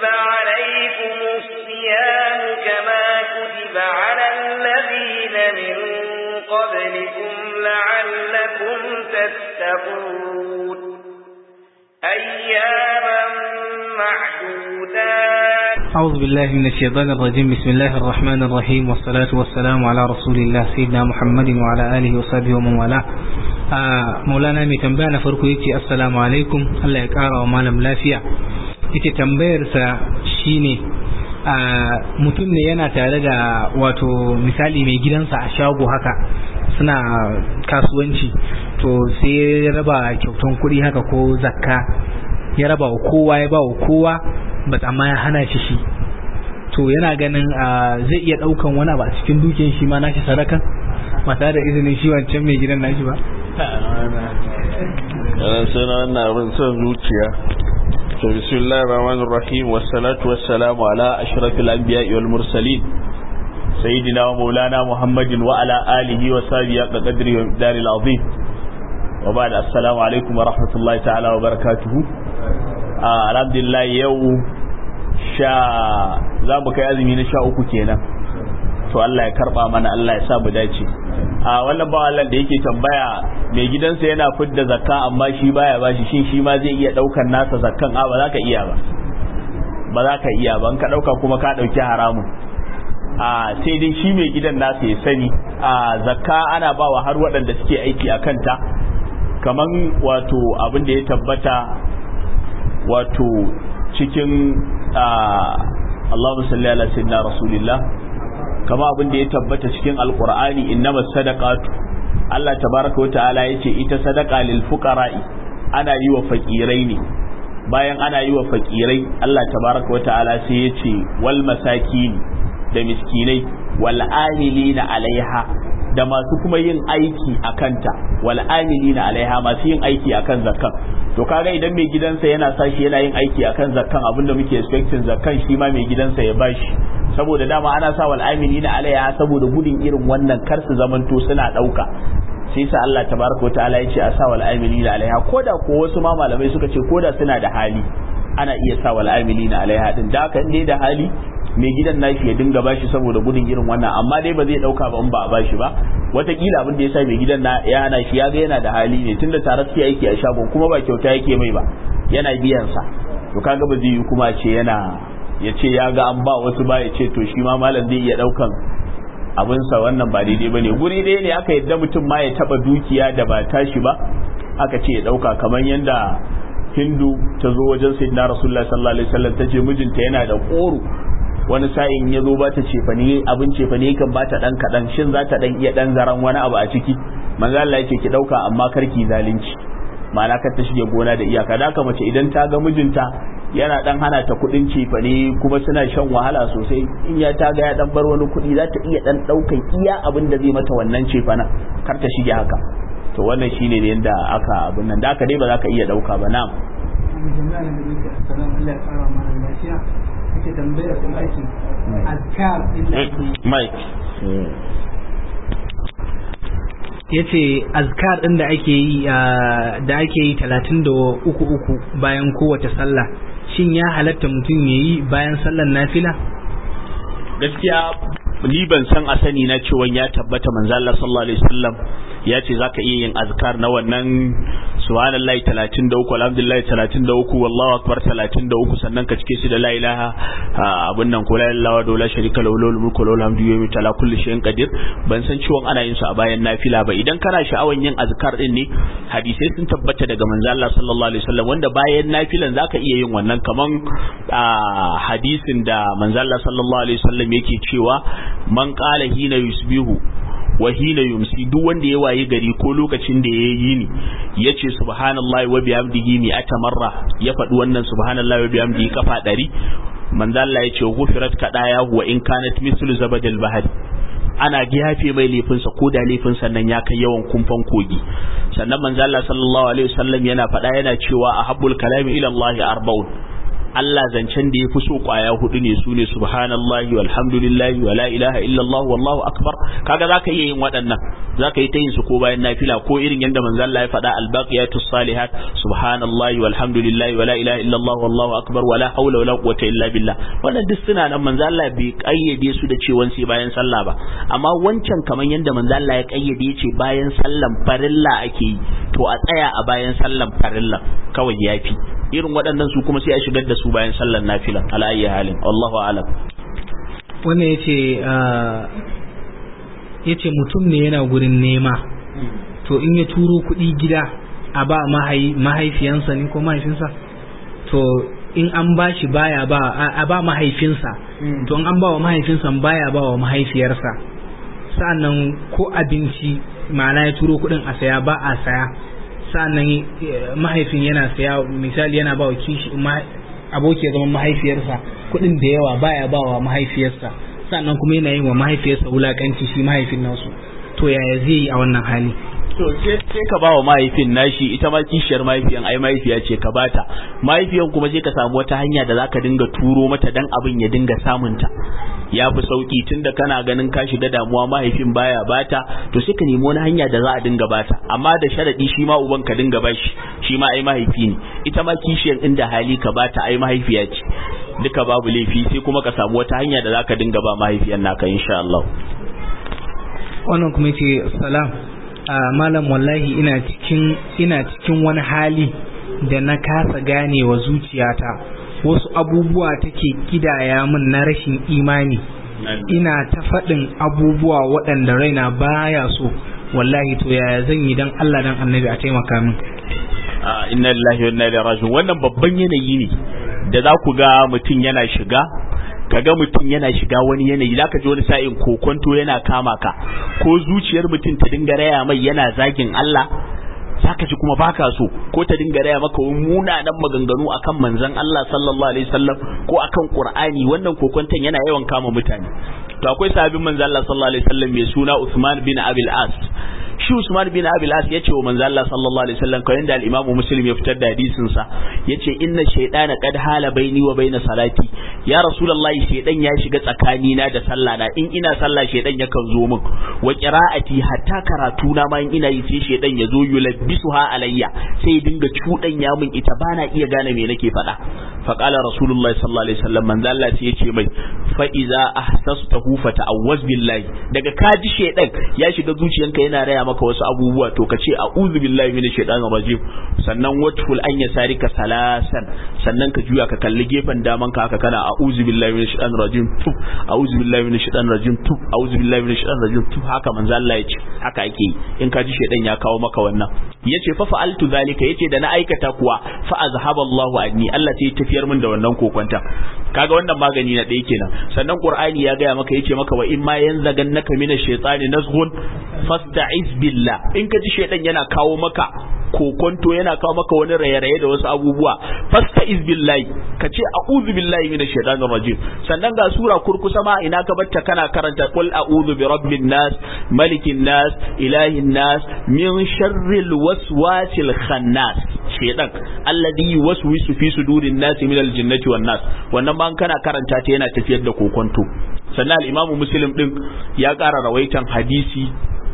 كتب عليكم الصيام كما كتب على الذين من قبلكم لعلكم تتقون أياما معدودات أعوذ بالله من الشيطان الرجيم بسم الله الرحمن الرحيم والصلاة والسلام على رسول الله سيدنا محمد وعلى آله وصحبه ومن والاه مولانا mai tambaya na farko yace assalamu alaikum Allah ya kara wa malam lafiya yace tambayar sa shine mutum ne yana tare da wato misali mai gidansa a shago haka suna kasuwanci to sai ya raba kyautan kuɗi haka ko zakka ya raba wa kowa ya ba wa kowa ba amma ya hana shi shi to yana ganin zai iya daukan wani ba cikin dukiyar shi ma nashi sadaka ba tare da izinin shi wancan mai gidan nashi ba suna wannan abin son zuciya to bismillahir rahmanir rahim wassalatu wassalamu ala ashrafil anbiya'i wal mursalin sayyidina wa maulana muhammadin wa ala alihi wa sahbihi wa qadri wa daril azim wa ba'da assalamu alaikum wa rahmatullahi ta'ala wa barakatuhu alhamdulillah yau sha za mu kai azumi na sha uku kenan to Allah ya karba mana Allah ya sa mu dace a wannan ba Allah da yake tambaya mai gidansa yana fidda zakka amma shi baya bashi shin shi ma zai iya daukar nasa zakkan a ba za ka iya ba ba za ka iya ba in ka dauka kuma ka dauki haramun a sai dai shi mai gidan nasa ya sani a zakka ana bawa har waɗanda suke aiki a kanta kaman wato abin da ya tabbata wato cikin Allahumma salli ala sayyidina rasulillah kama abin da ya tabbata cikin alqur'ani innamas sadaqatu Allah tabaraka wa ta'ala yace ita sadaqa lil fuqara'i ana yi wa fakirai ne bayan ana yi wa fakirai Allah tabaraka wa ta'ala sai yace wal masakin da miskinai wal amilina alaiha da masu kuma yin aiki a kanta wal amilina alaiha masu yin aiki akan zakkan to kaga idan mai gidansa yana sashi yana yin aiki akan zakkan abinda muke expecting zakkan shi ma mai gidansa ya bashi saboda dama ana sa wal amilina alaiha saboda gudun irin wannan kar su zamanto suna dauka sai sa Allah tabaraka wa ta'ala ya ce a sa wal amilina alaiha koda ko wasu ma malamai suka ce koda suna da hali ana iya sa wal amilina alaiha din da haka in da hali mai gidan nashi ya dinga bashi saboda gudun irin wannan amma dai ba zai dauka ba in ba a bashi ba watakila abin da ya sa mai gidan na ya hana shi ya ga yana da hali ne tunda tare suke aiki a shagon kuma ba kyauta yake mai ba yana biyan sa to kaga ba zai yi kuma ce yana ya ce ya ga an ba wasu ba ya ce to shi ma malam zai iya daukan abinsa wannan ba daidai ba ne guri ɗaya ne aka yadda mutum ma ya taba dukiya da ba tashi ba aka ce ya dauka kamar yanda hindu ta zo wajen sayyidina rasulullahi sallallahu alaihi wasallam ta ce mijinta yana da koro wani sa'in ya zo ba ta cefane abin cefane kan ba ta dan kadan shin za ta dan iya dan zaran wani abu a ciki manzo Allah yake ki dauka amma karki zalunci ma'ana kar ta shige gona da iyaka da haka mace idan ta ga mijinta yana dan hana ta kudin cefane kuma suna shan wahala sosai in ya ta ga ya dan bar wani kudi za ta iya dan daukan iya abin da zai mata wannan cefanen kar ta shige haka to wannan shine ne yanda aka abin nan da haka dai ba za ka iya dauka ba na'am ake tambayar sun ake azkar inda ake mike ya ce azkar ɗin da ake yi da ake yi talatin da uku uku bayan kowace sallah shin ya halatta mutum ya yi bayan sallar nafila gaskiya ni ban san a sani na cewa ya tabbata manzo Allah sallallahu alaihi wasallam ya ce zaka iya yin azkar na wannan subhanallahi 33 alhamdulillahi 33 wallahu akbar 33 sannan ka cike shi da la ilaha abun nan ko la ilaha wa la sharika lahu lahul mulku wa lahul hamdu yawmi tala kulli shay'in qadir ban san ciwon ana yin su a bayan nafila ba idan kana sha'awan yin azkar din ne hadisai sun tabbata daga manzo Allah sallallahu alaihi wasallam wanda bayan nafilan zaka iya yin wannan kaman hadisin da manzo Allah sallallahu alaihi wasallam yake cewa man qala hina yusbihu wa hina yumsi duk wanda ya waye gari ko lokacin da ya yi ni ya ce subhanallahi wa bihamdihi mi atamarra ya faɗi wannan subhanallahi wa bihamdihi kafa ɗari manzo Allah ya ce ghufirat kadaya wa in kanat mislu zabadil bahri ana yafe mai laifinsa ko da laifinsa nan ya kai yawan kumfan kogi sannan manzo Allah sallallahu alaihi wasallam yana faɗa yana cewa ahabbul kalami ila Allah arba'un Allah zancen da ya fi so kwaya hudu ne su ne subhanallahi walhamdulillahi wala ilaha illallah wallahu akbar kaga zaka iya yin waɗannan zaka yi ta yin su ko bayan nafila ko irin yanda manzo Allah ya faɗa albaqiyatus salihat subhanallahi walhamdulillahi wala ilaha illallah wallahu akbar wala hawla wala quwwata illa billah wannan duk suna nan manzo Allah bai kayyade su da cewa sai bayan sallah ba amma wancan kaman yanda manzo Allah ya kayyade yace bayan sallan farilla ake yi to a tsaya a bayan sallan farilla kawai yafi irin waɗannan su kuma sai a shigar da su bayan sallar nafila ala ayyi halin wallahu alam wannan yace yace mutum ne yana gurin nema to in ya turo kuɗi gida a ba mahaifiyansa ne ko mahaifinsa to in an ba shi baya ba a ba mahaifinsa to in an ba wa mahaifinsa baya ba wa mahaifiyarsa sa'annan ko abinci ma'ana ya turo kuɗin a saya ba a saya sa'annan mahaifin yana saya misali yana ba wa kishi aboki ya zama mahaifiyarsa kuɗin da yawa baya ba wa mahaifiyarsa sa'annan kuma yana yin wa mahaifiyarsa wulakanci shi mahaifin nasu to yaya zai yi a wannan hali to sai ka ba wa mahaifin nashi ita ma kishiyar mahaifiyan ai mahaifiya ce ka bata mahaifiyan kuma sai ka samu wata hanya da zaka dinga turo mata dan abin ya dinga samunta ya fi sauki tunda kana ganin ka shiga damuwa mahaifin baya bata to sai ka nemi wani hanya da za a dinga bata amma da sharadi shi ma uban ka dinga bashi shi ma ai mahaifi ne ita ma kishiyar inda hali ka bata ai mahaifiya ce duka babu laifi sai kuma ka samu wata hanya da zaka dinga ba mahaifiyan naka insha Allah wannan kuma yace salam malam wallahi ina cikin ina cikin wani hali da na kasa gane wa zuciyata wasu abubuwa take kidaya min na rashin imani ina ta faɗin abubuwa waɗanda raina baya so wallahi to yaya zan yi dan Allah dan annabi a taimaka min inna lillahi wa inna ilaihi raji'un wannan babban yanayi ne da za ku ga mutum yana shiga kaga mutum yana shiga wani yanayi zaka ji wani sa'in kokonto yana kama ka ko zuciyar mutum ta dinga raya mai yana zagin Allah zaka ji kuma baka so ko ta dinga raya maka munanan maganganu akan manzon Allah sallallahu alaihi wasallam ko akan Qur'ani wannan kokonton yana yawan kama mutane to akwai sahabin manzon Allah sallallahu alaihi wasallam mai suna Uthman bin Abil As shi Usman bin Abil As yace wa manzo Allah sallallahu alaihi wasallam kamar da al-Imam Muslim ya fitar da hadisin sa yace inna shaytana qad hala baini wa baina salati ya rasulullahi shaydan ya shiga tsakani na da sallah na in ina sallah shaydan yakan zo min wa qira'ati hatta karatu na ma in ina yi sai shaydan ya zo yulabbisuha alayya sai dinga cudan ya min ita bana iya gane me nake faɗa fa qala rasulullahi sallallahu alaihi wasallam manzo Allah sai yace mai fa iza ahsastahu fa ta'awwaz billahi daga kaji shaydan ya shiga zuciyanka yana raya maka wasu abubuwa to ka ce a'udhu billahi minash shaitanir rajim sannan watful an yasarika salasan sannan ka juya ka kalli gefen daman ka haka kana a'udhu billahi minash shaitanir rajim tuf a'udhu billahi minash shaitanir rajim tuf a'udhu billahi minash shaitanir rajim tuf haka manzo Allah ya ce haka ake yi in ka ji shaitan ya kawo maka wannan yace fa fa'altu zalika yace da na aikata kuwa fa azhaba Allahu anni Allah sai ya tafiyar min da wannan kokonta kaga wannan magani na ɗaya kenan sannan Qur'ani ya gaya maka yace maka wa in ma yanzagannaka minash shaitani nazghun fasta'iz billah in ka ji shaidan yana kawo maka kokonto yana kawo maka wani raye-raye da wasu abubuwa fasta'iz billahi ka ce a'udhu billahi minash shaitanir rajim sannan ga sura kurkusa ma ina ka batta kana karanta qul a'udhu bi rabbin nas malikin nas ilahin nas min sharril waswasil khannas shaidan alladhi yuwaswisu fi sudurin nas min aljinnati wan nas wannan ma kana karanta ta yana tafiyar da kokonto sannan al-imamu muslim din ya ƙara rawaitan hadisi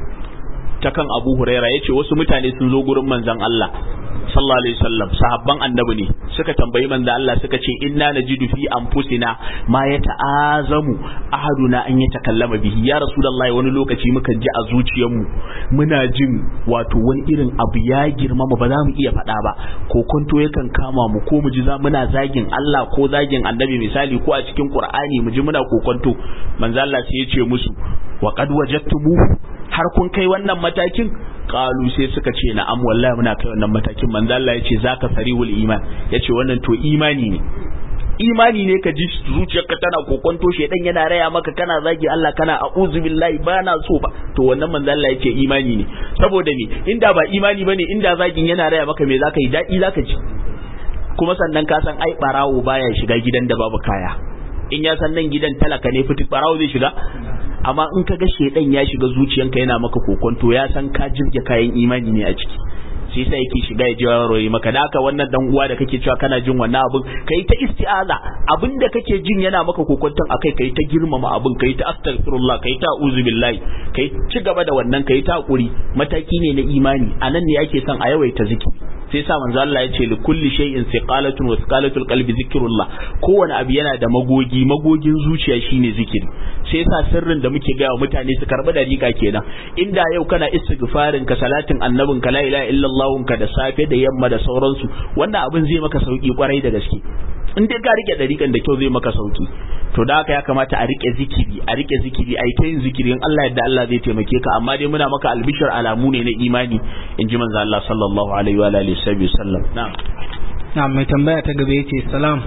ta kan Abu Huraira yace wasu mutane sun zo gurin manzon Allah sallallahu alaihi wasallam sahabban annabi ne suka tambayi manzon Allah suka ce inna najidu fi anfusina ma yata'azamu ahaduna an yatakallama bihi ya rasulullahi wani lokaci muka ji a zuciyarmu muna jin wato wani irin abu ya girmama ba za mu iya faɗa ba ko kwanto yakan kama mu ko mu ji za muna zagin Allah ko zagin annabi misali ko a cikin Qur'ani mu ji muna kokonto manzon Allah sai ya ce musu wa qad wajadtumu har kun kai wannan matakin qalu sai suka ce na'am wallahi muna kai wannan matakin manzo Allah yace zaka sariwul iman yace wannan to imani ne imani ne ka ji zuciyarka tana kokonto shedan yana raya maka kana zagi Allah kana a'udhu billahi bana so ba to wannan manzo Allah yace imani ne saboda me inda ba imani bane inda zagin yana raya maka me zaka yi dadi zaka ji kuma sannan ka san ai barawo baya shiga gidan da babu kaya in ya san nan gidan talaka ne fitik barawo zai shiga amma in ka ga shedan ya shiga zuciyanka yana maka kokonto ya san ka jirge kayan imani ne a ciki sai sai yake shiga ya je warware maka da haka wannan dan uwa da kake cewa kana jin wannan abin kai ta isti'aza abin da kake jin yana maka kokonton akai kai ta girmama abin kai ta astaghfirullah kai ta uzu billahi kai ci gaba da wannan kai ta hakuri mataki ne na imani anan ne ake son a yawaita zikiri sai sa manzo Allah ya ce li kulli shay'in siqalatun wa siqalatul qalbi zikrullah kowane abu yana da magogi magogin zuciya shine zikiri sai sa sirrin da muke gaya wa mutane su karbi dariƙa kenan inda yau kana istighfarin ka salatin annabin ka la ilaha illallah ka da safe da yamma da sauransu wannan abin zai maka sauki kwarai da gaske in dai ka rike dariƙan da kyau zai maka sauki to da haka ya kamata a rike zikiri a rike zikiri a ta yin zikiri in Allah yadda Allah zai taimake ka amma dai muna maka albishir alamu ne na imani in ji manzo Allah sallallahu alaihi wa alihi wasallam na'am na'am mai tambaya ta gaba yace salam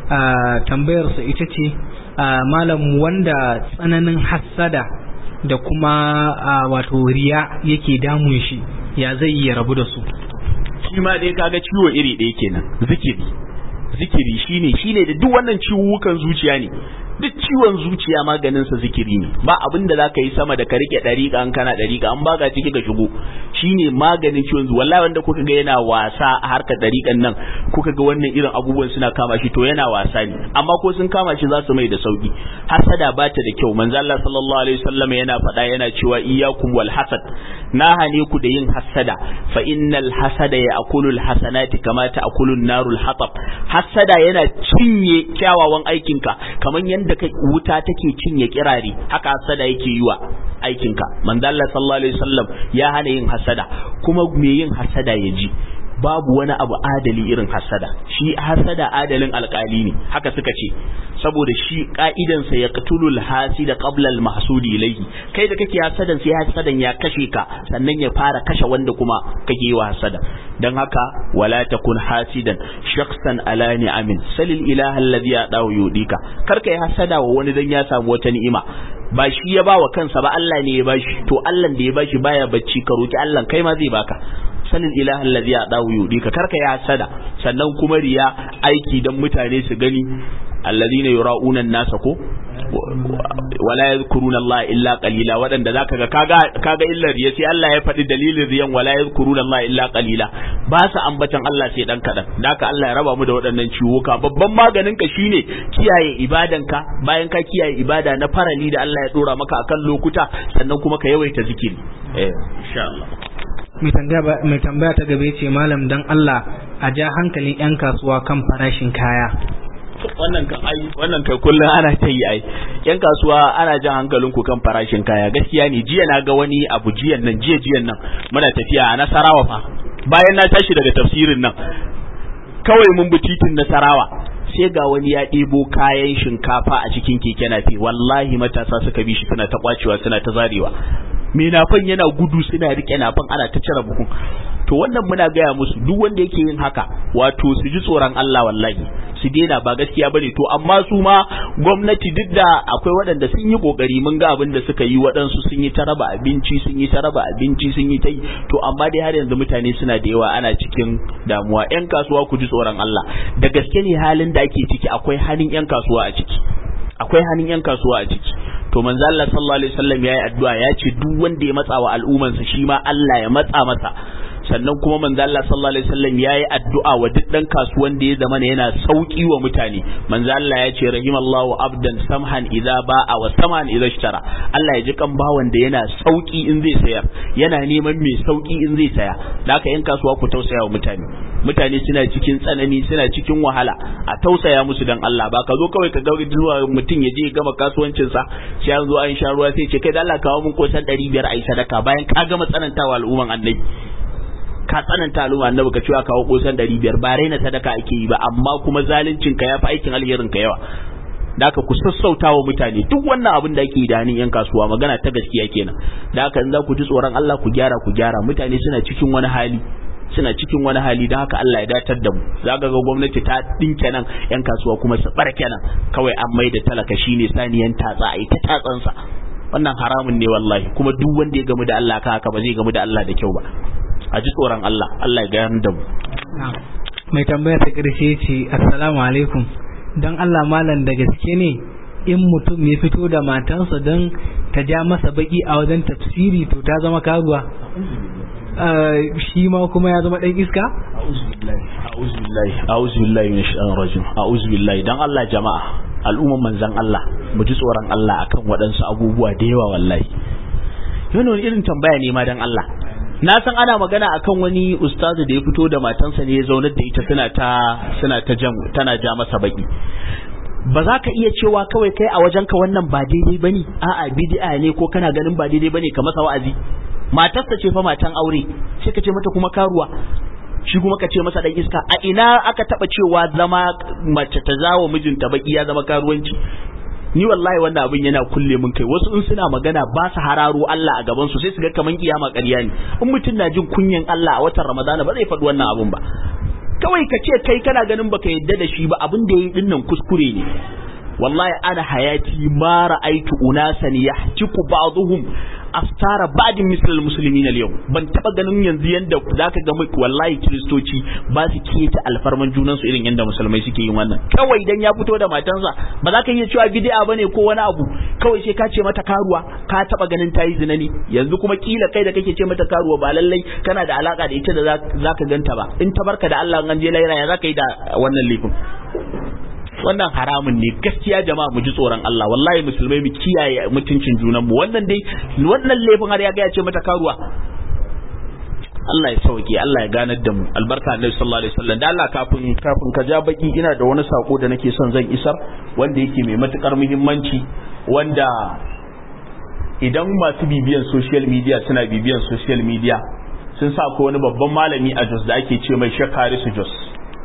tambayar sa ita ce malam wanda tsananin hassada da kuma wato riya yake damun shi ya zai iya rabu da su shi ma dai kaga ciwo iri ɗaya kenan zikiri zikiri shine shine da duk wannan ciwukan zuciya ne duk ciwon zuciya maganin sa zikiri ne ba abin da zaka yi sama da ka rike dariƙa an kana dariƙa an baka ciki ka shigo shine maganin ciwon zuciya wallahi wanda kuka ga yana wasa a harkar dariƙan nan kuka ga wannan irin abubuwan suna kama shi to yana wasa ne amma ko sun kama shi za su mai da sauki hasada ba ta da kyau manzo Allah sallallahu alaihi wasallam yana faɗa yana cewa iyyakum wal hasad na hane ku da yin hasada fa innal hasada ya'kulu al hasanati kama ta'kulu an-narul hatab hasada yana cinye kyawawan aikinka kamar yadda wuta take cinye kirare haka hasada yake yi wa aikinka manzo Allah sallallahu alaihi wasallam ya hana yin hasada kuma me yin hasada ya ji babu wani abu adali irin hasada shi hasada adalin alkali ne haka suka ce saboda shi ka'idansa ya qatulul hasida qabla al mahsudi ilayhi kai da kake hasadan sai hasadan ya kashe ka sannan ya fara kashe wanda kuma kake yi wa hasada dan haka wala takun hasidan shakhsan ala ni'amin salil ilaha alladhi yadahu yudika kar kai hasada wa wani dan ya samu wata ni'ima ba shi ya ba wa kansa ba Allah ne ya bashi to Allah da ya bashi baya bacci ka roki Allah kai ma zai baka sanin ilahin lazi a dawo yudi ka karka ya sada sannan kuma riya aiki dan mutane su gani alladhina yura'una an-nasa ko wala yadhkuruna Allah illa qalila wadanda zaka ga kaga kaga illar riya sai Allah ya faɗi dalilin riyan wala yadhkuruna Allah illa qalila ba su ambatan Allah sai dan kadan daka Allah ya raba mu da waɗannan ciwuka babban maganin ka shine kiyaye ibadanka bayan ka kiyaye ibada na farali da Allah ya dora maka akan lokuta sannan kuma ka yawaita zikiri eh insha Allah mai tambaya ta gaba ce malam dan Allah a ja hankalin 'yan kasuwa kan farashin kaya wannan kan ai wannan kai kullum ana ta yi ai yan kasuwa ana jan hankalin ku kan farashin kaya gaskiya ne jiya na ga wani abu jiyan nan jiya jiyan nan muna tafiya a Nasarawa fa bayan na tashi daga tafsirin nan kawai mun bi titin Nasarawa sai ga wani ya ɗebo kayan shinkafa a cikin keke nafi wallahi matasa suka bi shi suna ta kwacewa suna ta zarewa me nafan yana gudu suna rike nafan ana ta cire buhun to wannan muna gaya musu duk wanda yake yin haka wato su ji tsoron Allah wallahi su daina ba gaskiya bane to amma su ma gwamnati duk da akwai waɗanda sun yi kokari mun ga abin da suka yi waɗansu sun yi ta raba abinci sun yi ta raba abinci sun yi ta yi to amma dai har yanzu mutane suna da yawa ana cikin damuwa yan kasuwa ku ji tsoron Allah da gaske ne halin da ake ciki akwai hannun yan kasuwa a ciki akwai hannun yan kasuwa a ciki to manzo Allah sallallahu alaihi wasallam yayi addu'a ya ce duk wanda ya matsa wa al'ummansa shi ma Allah ya matsa masa sannan kuma manzo Allah sallallahu alaihi wasallam yayi addu'a wa duk dan kasuwan da ya zama yana sauki wa mutane manzo Allah ya ce rahimallahu abdan samhan idza ba'a wa samhan idza ishtara Allah ya ji kan bawan da yana sauki in zai sayar yana neman mai sauki in zai saya da haka yan kasuwa ku tausaya wa mutane mutane suna cikin tsanani suna cikin wahala a tausaya musu dan Allah ba ka zo kawai ka ga zuwa mutum ya je gama kasuwancin sa sai an zo an sha ruwa sai ce kai da Allah kawo mun kosan 500 ai sadaka bayan ka gama tsanantawa al'umman annabi ka tsananta al'umma annabi ka cewa kawo kosan 500 ba raina sadaka ake yi ba amma kuma zaluncin ka yafi aikin alherin ka yawa da haka ku sassauta wa mutane duk wannan abin da ake yi da hannun yan kasuwa magana ta gaskiya kenan da haka in za ku ji tsoron Allah ku gyara ku gyara mutane suna cikin wani hali suna cikin wani hali da haka Allah ya datar da mu za ga gwamnati ta dinke nan yan kasuwa kuma su barke nan kawai an mai da talaka shine saniyan tatsa a ita tatsansa wannan haramun ne wallahi kuma duk wanda ya gamu da Allah ka haka ba zai gamu da Allah da kyau ba a ji tsoron Allah Allah ya gayar da mu mai tambaya ta karshe ce assalamu alaikum don Allah malam da gaske ne in mutum ya fito da matansa don ta ja masa baki a wajen tafsiri to ta zama kaguwa shi ma kuma ya zama dan iska a'udhu billahi a'udhu billahi minash shaitanir rajim a'udhu billahi dan Allah jama'a al'umman manzan Allah mu ji tsoron Allah akan waɗansu abubuwa da yawa wallahi yana wani irin tambaya ne ma dan Allah na san ana magana akan wani ustazu da ya fito da matansa ne ya zaunar da ita suna ta suna ta jam tana ja masa baki ba za ka iya cewa kawai kai a wajen ka wannan ba daidai bane a'a bid'a ne ko kana ganin ba daidai bane ka masa wa'azi matarsa ce fa matan aure sai ka ce mata kuma karuwa shi kuma ka ce masa dan iska a ina aka taba cewa zama mace ta zawo mijinta baki ya zama karuwanci ni wallahi wannan abin yana kulle mun kai wasu in suna magana ba su hararo Allah a gaban su sai su ga kaman kiyama ƙarya ne in mutum na jin kunyan Allah a watan Ramadana ba zai faɗi wannan abun ba kawai ka ce kai kana ganin baka yadda da shi ba abin da yayi dinnan kuskure ne wallahi ana hayati ma ra'aitu unasan yahtiku ba'dhum aftara ba'din misal muslimin al yau ban taba ganin yanzu yanda zaka ga mai wallahi kristoci ba su keta alfarman junan su irin yanda musulmai suke yin wannan kawai dan ya fito da matansa ba za ka iya cewa bid'a bane ko wani abu kawai sai ka ce mata karuwa ka taba ganin tayi zina ne yanzu kuma kila kai da kake ce mata karuwa ba lallai kana da alaka da ita da zaka ganta ba in ta barka da Allah an je laira ya zaka yi da wannan laifin wannan haramun ne gaskiya jama'a mu ji tsoron Allah wallahi musulmai mu kiyaye mutuncin junan mu wannan dai wannan laifin har ya ga ya ce mata karuwa Allah ya sauke Allah ya ganar da mu albarka annabi sallallahu alaihi wasallam da Allah kafin kafin ka ja baki ina da wani sako da nake son zan isar wanda yake mai matukar muhimmanci wanda idan masu bibiyan social media suna bibiyan social media sun sa ko wani babban malami a Jos da ake ce mai Shakari su Jos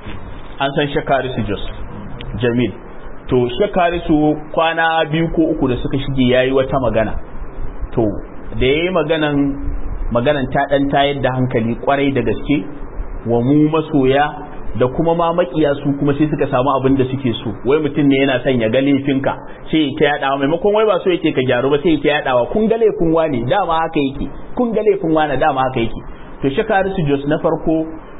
an san Shakari su Jos Jamil to Shakari su kwana biyu ko uku da suka shige yayi wata magana to da yayi maganan maganan ta dan tayar da hankali kwarai da gaske wa mu masoya da kuma ma makiya su kuma sai suka samu abin da suke so wai mutum ne yana son ya ga laifinka sai ya ta yadawa maimakon wai ba so yake ka gyaru ba sai ya ta yadawa kun ga laifin wane dama haka yake kun ga laifin wane dama haka yake to shakari su jos na farko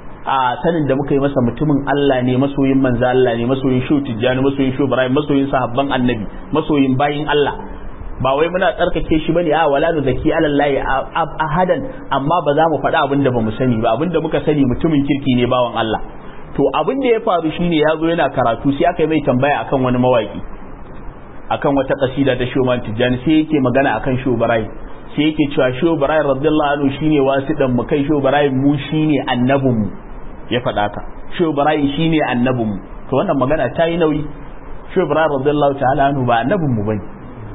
a sanin da muka yi masa mutumin Allah ne masoyin manzo Allah ne masoyin shu tijjani masoyin shu ibrahim masoyin sahabban annabi masoyin bayin Allah ba wai muna tsarkake shi bane a wala nu zaki alallahi ahadan amma ba za mu faɗa abin da bamu sani ba abin da muka sani mutumin kirki ne bawan Allah to abin da ya faru shine ya zo yana karatu sai aka yi mai tambaya akan wani mawaki akan wata kasida ta Shoman Tijjani sai yake magana akan Shu Ibrahim sai yake cewa Shu Ibrahim radiyallahu anhu shine wasidan mu kai Shu Ibrahim mu shine annabin mu ya faɗa ka Shu Ibrahim shine annabin mu to wannan magana ta yi nauyi Shu Ibrahim radiyallahu ta'ala anhu ba annabin mu bane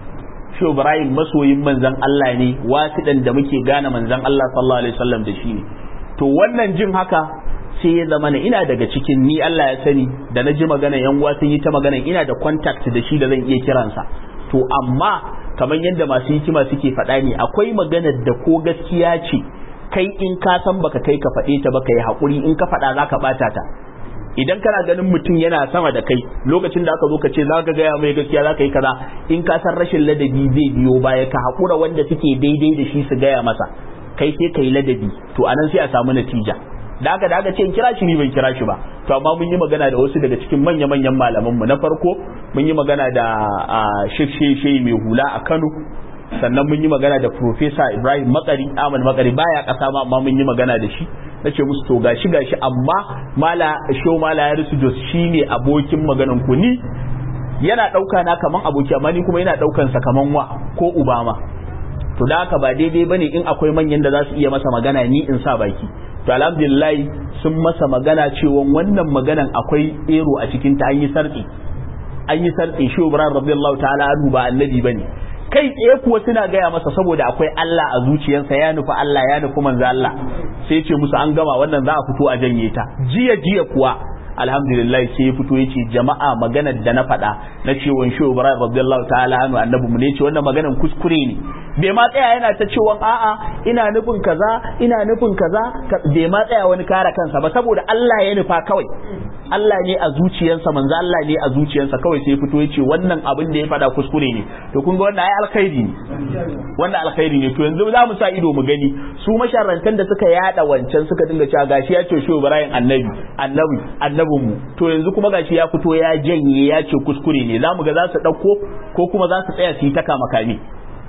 Shu Ibrahim masoyin manzon Allah ne wasidan da muke gane manzon Allah sallallahu alaihi wasallam da shi ne to wannan jin haka sai ya zama ina daga cikin ni Allah ya sani da na ji magana yan uwa sun yi ta magana ina da contact da shi da zan iya kiransa to amma kamar yadda masu hikima suke faɗa ne akwai maganar da ko gaskiya ce kai in ka san baka kai ka faɗe ta baka yi haƙuri in ka faɗa za ka ɓata ta idan kana ganin mutum yana sama da kai lokacin da aka zo ka ce za ka gaya mai gaskiya za ka yi kaza in ka san rashin ladabi zai biyo baya ka haƙura wanda suke daidai da shi su gaya masa kai sai ka yi ladabi to anan sai a samu natija da aka da aka ce in kira shi ni ban kira shi ba to amma mun yi magana da wasu daga cikin manya manyan malaman mu na farko mun yi magana da Sheikh Sheikh mai hula a Kano sannan mun yi magana da Professor Ibrahim Makari Ahmad Makari baya kasa ma amma mun yi magana da shi nace musu to gashi gashi amma mala show mala ya rusu jos shine abokin maganan ku ni yana dauka na kaman aboki amma ni kuma yana daukan sa kaman wa ko ubama to da haka ba daidai bane in akwai manyan da za su iya masa magana ni in sa baki to alhamdulillah sun masa magana cewa wannan maganan akwai ero a cikin ta an yi sarki an yi sarki shi Ibrahim radiyallahu ta'ala anhu ba annabi bane kai tsaye kuwa suna gaya masa saboda akwai Allah a zuciyarsa ya nufi Allah ya nufi manzo Allah sai ce musu an gama wannan za a fito a janye ta jiya jiya kuwa alhamdulillah sai ya fito yace jama'a maganar da na faɗa na cewa shi Ibrahim radiyallahu ta'ala anhu annabi mu ne ce wannan maganar kuskure ne bai ma tsaya yana ta cewa a'a ina nufin kaza ina nufin kaza bai ma tsaya wani kare kansa ba saboda Allah ya nufa kawai Allah ne a zuciyarsa manzo Allah ne a zuciyarsa kawai sai fito yace wannan abin da ya faɗa kuskure ne to kun ga wannan ai alkhairi ne wannan alkhairi ne to yanzu za mu sa ido mu gani su masharrantan da suka yada wancan suka dinga cewa gashi ya ce shi Ibrahim annabi annabi annabin mu to yanzu kuma gashi ya fito ya janye ya ce kuskure ne za mu ga za su dauko ko kuma za su tsaya su yi ta kama kame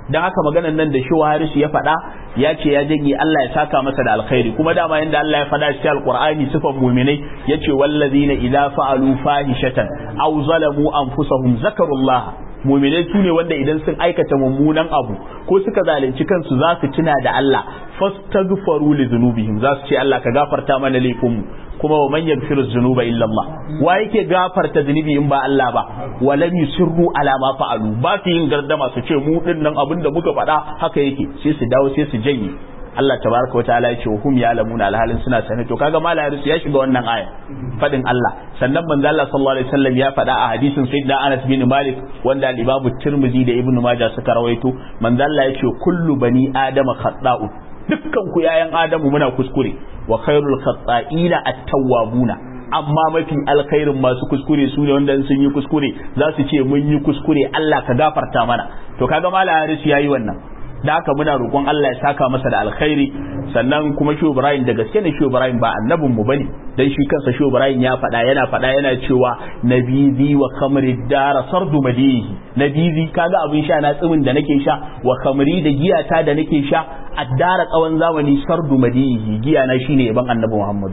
dan haka maganan nan da shi harisu ya faɗa ya ce ya janye Allah ya saka masa da alkhairi kuma dama yanda Allah ya faɗa cikin alqur'ani sifan mu'minai yace wallazina idza fa'alu fahishatan aw zalamu anfusahum zakarullah mu'minai su ne wanda idan sun aikata mummunan abu ko suka zalunci kansu za su tuna da Allah fastaghfaru li dhunubihim za su ce Allah ka gafarta mana laifinmu kuma wa man yaghfiru dhunuba illa Allah wa yake gafarta zunubi in ba Allah ba wa lam yusirru ala ma fa'alu ba su yin gardama su ce mu din nan abin da muka faɗa haka yake sai su dawo sai su janye Allah tabaraka wataala ya ce wa hum ya'lamuna alhalin suna sane to kaga malamin ya shiga wannan aya fadin Allah sannan manzo Allah sallallahu alaihi wasallam ya faɗa a hadisin sayyidina Anas bin Malik wanda al-Imam Tirmidhi da Ibn Majah suka rawaito manzo Allah ya ce kullu bani adama khata'un dukkan ku yayan adamu muna kuskure wa khairul khata'ina at-tawwabuna amma mafi alkhairin masu kuskure su ne wanda sun yi kuskure za su ce mun yi kuskure Allah ka gafarta mana to kaga malam Haris yayi wannan da haka muna roƙon Allah ya saka masa da alkhairi sannan kuma Shu Ibrahim da gaske ne Shu Ibrahim ba annabin mu bane dan shi kansa Shu Ibrahim ya faɗa yana faɗa yana cewa nabizi wa khamri dara sardu madihi nabizi kaga abin sha na tsimin da nake sha wa khamri da giyata da nake sha addara tsawon zamani sardu madihi giya na shine yaban annabi Muhammad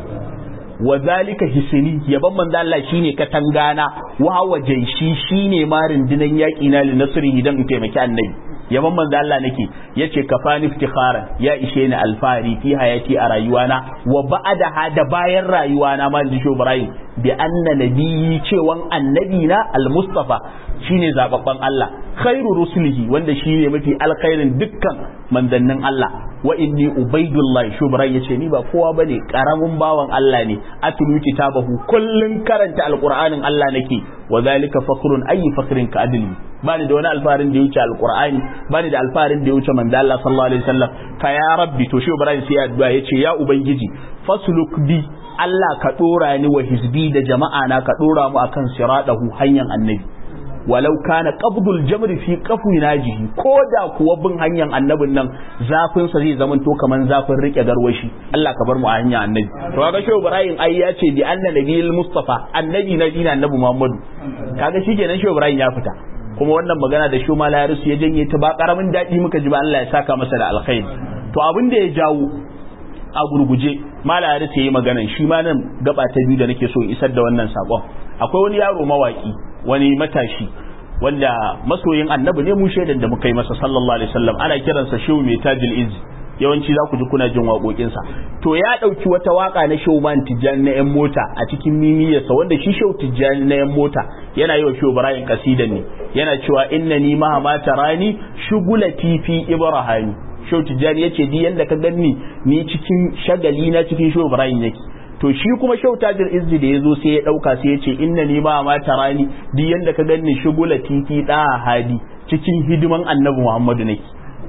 wa zalika hisni yaban manzo Allah shine katangana wa hawa jaishi shine marin dinan yaki na li nasri idan in taimaki annabi yaban manzo Allah nake yace kafani iftikharan ya ishe ni alfahari fi hayati a rayuwana wa ba'da hada bayan rayuwana ma ji sho Ibrahim bi anna nabiyyi cewan annabi na al-mustafa shine zababban Allah khairu rusulihi wanda shine mafi alkhairin dukkan manzannin Allah wa inni ubaidullah shubran yace ni ba kowa bane karamin bawan Allah ne atlu kitabahu kullun karanta alqur'anin Allah nake wa zalika fakhrun ayi fakhrin ka adli bani da wani alfarin da ya wuce alqur'ani bani da alfarin da ya wuce manzo Allah sallallahu alaihi wasallam fa ya rabbi to shubran sai addu'a yace ya ubangiji fasluk bi Allah ka dora ni wa hizbi da jama'a na ka dora mu akan siradahu hanyar annabi walau kana qabdul jamri fi qafu najihi ko da kuwa bin hanyar annabin nan zafin sa zai zaman to kaman zafin rike garwashi Allah ka bar mu a hanyar annabi to kaga shehu Ibrahim ai ya ce bi anna nabiyil mustafa annabi na dina annabi Muhammadu kaga shikenan shehu Ibrahim ya fita kuma wannan magana da shehu Malayarus ya janye ta ba karamin dadi muka ji ba Allah ya saka masa da alkhairi to abin da ya jawo a gurguje Malayarus ya yi maganan shi ma nan gaba ta biyu da nake so isar da wannan sakon akwai wani yaro mawaki wani matashi wanda masoyin annabi ne mu shaidan da muka yi masa sallallahu alaihi wasallam ana kiransa shehu mai tajil iz yawanci za ku ji kuna jin waƙoƙinsa to ya ɗauki wata waƙa na shehu man tijjani na yan mota a cikin mimiyarsa wanda shi shehu tijjani na yan mota yana yi wa shehu ibrahim kasidan ne yana cewa inna ni ma ma tarani shugulati fi ibrahim shehu tijjani yace di yanda ka ganni ni cikin shagali na cikin shehu ibrahim yake to shi kuma shautajir izzi da ya zo sai ya ɗauka sai ya ce inna ni ma ma tarani duk yanda ka ganni shugula titi da hadi cikin hidiman annabi muhammadu nake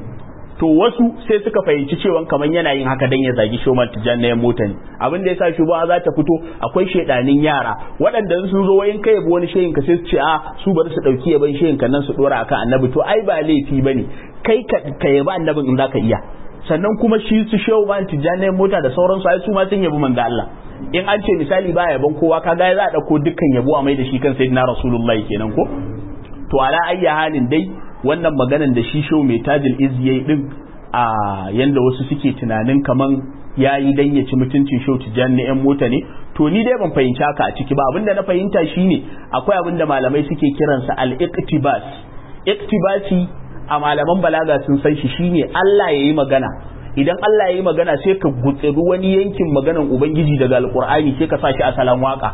to wasu sai suka fahimci cewa kamar yana yin haka dan ya zagi shoman tijan na mota ne abin da yasa shugaba za ta fito akwai shedanin yara waɗanda sun zo wayin kai wani shehin ka sai su ce a su bari su dauki yaban shehin kan nan su dora akan annabi to ai ba laifi bane kai ka yaba annabin in zaka iya sannan kuma shi su shehu ban tijjani mota da sauransu ai su ma sun yabi manzo Allah in an ce misali ba yaban kowa kaga za a dauko dukkan yabo a mai da shi kan sayyidina rasulullahi kenan ko to ala ayya halin dai wannan maganan da shi shehu mai tajil iz yayi din a yanda wasu suke tunanin kaman yayi dan ya ci mutuncin shehu tijjani na yan mota ne to ni dai ban fahimci haka a ciki ba abinda na fahimta shine akwai abinda malamai suke kiransa al-iqtibas iqtibasi a malaman balaga sun san shi shine Allah ya yi magana idan Allah ya yi magana sai ka gutsiru wani yankin maganan ubangiji daga alkur'ani sai ka sa shi a salon waka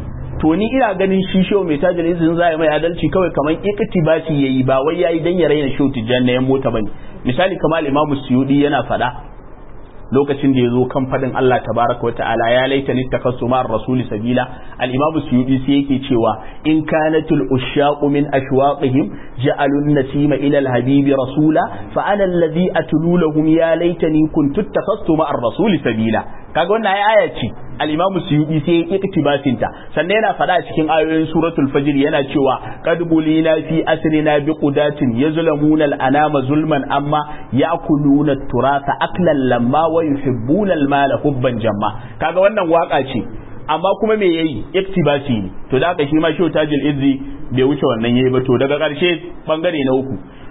to ni ina ganin shi show mai tajin izin za mai adalci kawai kamar iktibasi yayi ba wai yayi dan ya raina show tijjan na yan mota bane misali kamar imamu suyudi yana fada lokacin da ya zo kan fadin Allah tabaraka wata'ala ya laita ni takassu ma'ar rasuli sabila al-imamu suyudi sai yake cewa in kanatul ushaqu min ashwaqihim ja'alun nasima ila al-habibi rasula fa ana alladhi atlu lahum ya laitani kuntu takassu ma'ar rasuli sabila kaga wannan aya ce al-imamu suyudi sai ya iktibasin ta sannan yana fada a cikin ayoyin suratul fajr yana cewa qad bulina fi asrina bi qudatin yazlamuna al-anama zulman amma ya'kuluna turasa aklan lamma wa yuhibbuna al-mala hubban jamma kaga wannan waka ce amma kuma me yayi iktibasi ne to da haka shi ma shi tajil izzi bai wuce wannan yayi ba to daga karshe bangare na uku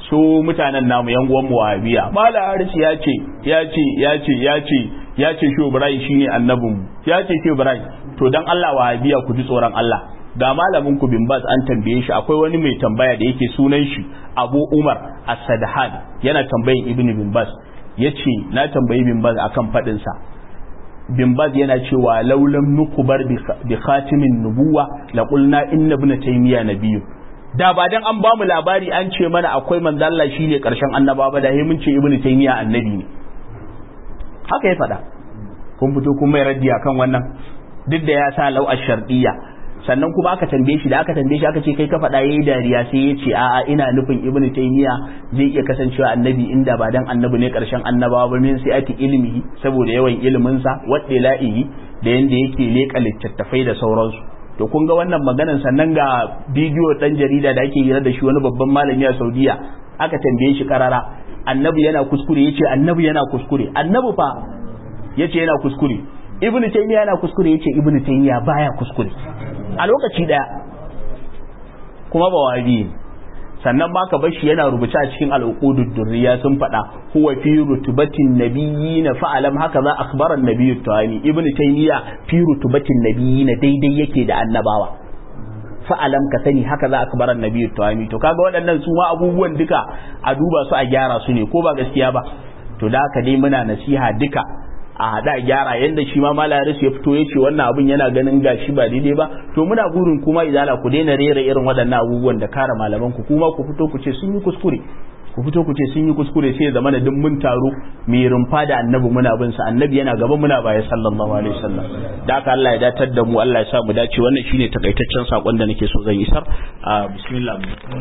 su mutanen namu yan uwan wahabiya mala haris ya ce ya ce ya ce ya ce ya ce shi ibrahim shine annabin mu ya ce shi ibrahim to dan Allah wahabiya ku ji tsoron Allah ga malamin ku bin bas an tambaye shi akwai wani mai tambaya da yake sunan shi Abu Umar As-Sadhan yana tambayin Ibn bin Bas yace na tambayi bin Bas akan fadin sa bin Bas yana cewa laulam nukubar bi khatimin nubuwa la qulna inna ibn taymiya nabiyyu da ba dan an bamu labari an ce mana akwai manzo Allah shine karshen annaba ba da mun ce ibn taymiya annabi ne haka ya faɗa kun fito kun mai raddi akan wannan duk da ya sa lau shar'iyya sannan kuma aka tambaye shi da aka tambaye shi aka ce kai ka faɗa yayi dariya sai ya ce a'a ina nufin ibnu taymiya zai iya kasancewa annabi inda ba dan annabi ne karshen annabawa ba min sai ati ilmihi saboda yawan ilimin sa wadda la'ihi da yanda yake leka littattafai da sauransu to kun ga wannan maganan sannan ga bidiyo dan jarida da ake hira da shi wani babban malami a Saudiya aka tambaye shi karara annabi yana kuskure yace annabi yana kuskure annabi fa yace yana kuskure ibnu taymiya yana kuskure yace ibnu taymiya baya kuskure a lokaci daya kuma ba wabi sannan ma ka bar shi yana rubuce a cikin al'uqudud durriya sun faɗa huwa fi rutubatin nabiyyin fa'alam haka za akhbara an-nabiyyu tawani ibn taymiya fi rutubatin nabiyyin daidai yake da annabawa fa'alam ka sani haka za akhbara an-nabiyyu tawani to kaga waɗannan su ma abubuwan duka a duba su a gyara su ne ko ba gaskiya ba to da haka dai muna nasiha duka a hada gyara yanda shi ma malaris ya fito ya ce wannan abun yana ganin gashi ba daidai ba to muna burin kuma izala ku daina rera irin waɗannan abubuwan da kare malaman ku kuma ku fito ku ce sun yi kuskure ku fito ku ce sun yi kuskure sai ya zama da duk mun taro mai rumfa da annabi muna bin sa annabi yana gaba muna baya sallallahu alaihi wasallam da haka Allah ya datar da mu Allah ya sa mu dace wannan shine takaitaccen sakon da nake so zan isar a bismillah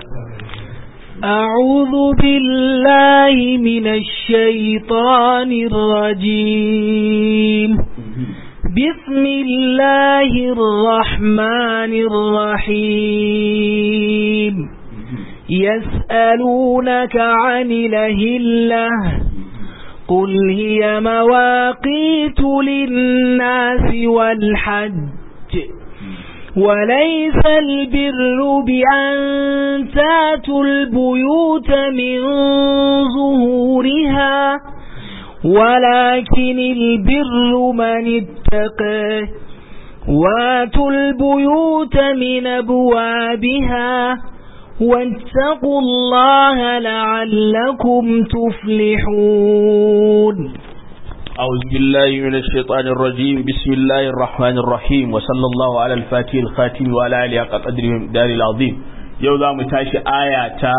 أعوذ بالله من الشيطان الرجيم بسم الله الرحمن الرحيم يسألونك عن الهلة قل هي مواقيت للناس والحج وليس البر بأن تاتوا البيوت من ظهورها ولكن البر من اتقى واتوا البيوت من أبوابها واتقوا الله لعلكم تفلحون أعوذ بالله من الشيطان الرجيم بسم الله الرحمن الرحيم وصلى الله على الفاتح الخاتم وعلى آله قدره دار العظيم yau za mu tashi aya ta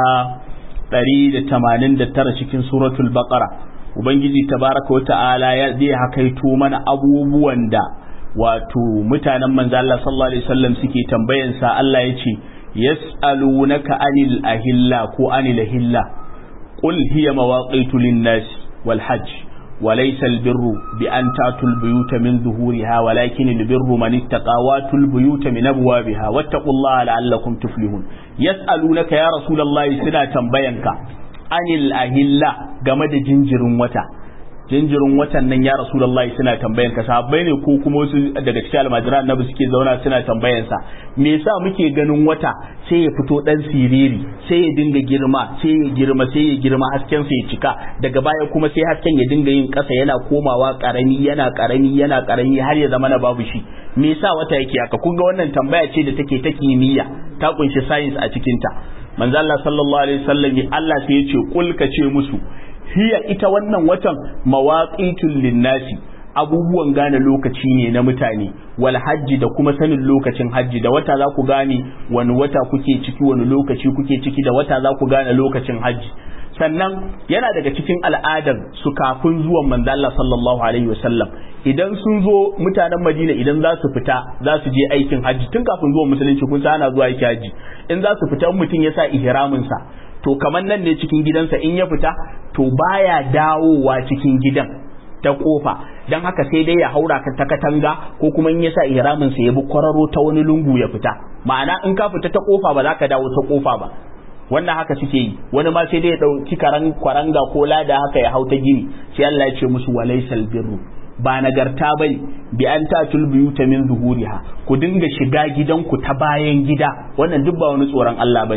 189 cikin suratul baqara ubangiji tabaraka wa ta'ala ya zai hakaito mana abubuwan da wato mutanen manzo Allah sallallahu alaihi wasallam suke tambayan sa Allah ya ce yas'alunaka anil ahilla ko anil ahilla qul hiya mawaqitu lin-nas wal hajj وليس البر بأن تأتوا البيوت من ظهورها ولكن البر من اتقى واتوا البيوت من أبوابها واتقوا الله لعلكم تفلحون يسألونك يا رسول الله سنة تنبينك عن الأهلة جمد جنجر وتا jinjirin watan nan ya rasulullahi suna tambayan ka sahabbai ne ko kuma wasu daga cikin almajiran annabi suke zauna suna tambayan sa me yasa muke ganin wata sai ya fito dan siriri sai ya dinga girma sai ya girma sai ya girma hasken sa ya cika daga baya kuma sai hasken ya dinga yin kasa yana komawa karami yana karami yana karami har ya zama na babu shi me yasa wata yake haka kun ga wannan tambaya ce da take ta kimiyya ta kunshi science a cikin ta manzo Allah sallallahu alaihi wasallam Allah sai ya ce kul ka ce musu hiya ita wannan watan mawaqitul linnasi abubuwan gane lokaci ne na mutane wal hajji da kuma sanin lokacin hajji da wata za ku gane wani wata kuke ciki wani lokaci kuke ciki da wata za ku gane lokacin hajji sannan yana daga cikin al'adar su kafin zuwan manzo Allah sallallahu alaihi wasallam idan sun zo mutanen Madina idan za su fita za su je aikin hajji tun kafin zuwan musulunci kun sa ana zuwa aikin hajji in za su fita mutum ya sa ihramin sa to kamar nan ne cikin gidansa in ya fita to baya dawowa cikin gidan ta kofa don haka sai dai ya haura ka ta katanga ko kuma in ya sa ihramin sa ya bi kwararo ta wani lungu ya fita ma'ana in ka fita ta kofa ba za ka dawo ta kofa ba wannan haka suke yi wani ma sai dai ya dauki karan kwaranga ko lada haka ya hau ta gini sai Allah ya ce musu walaysal birru ba nagarta bane bi an tatul buyuta min zuhuriha ku dinga shiga gidanku ta bayan gida wannan duk ba wani tsoron Allah bane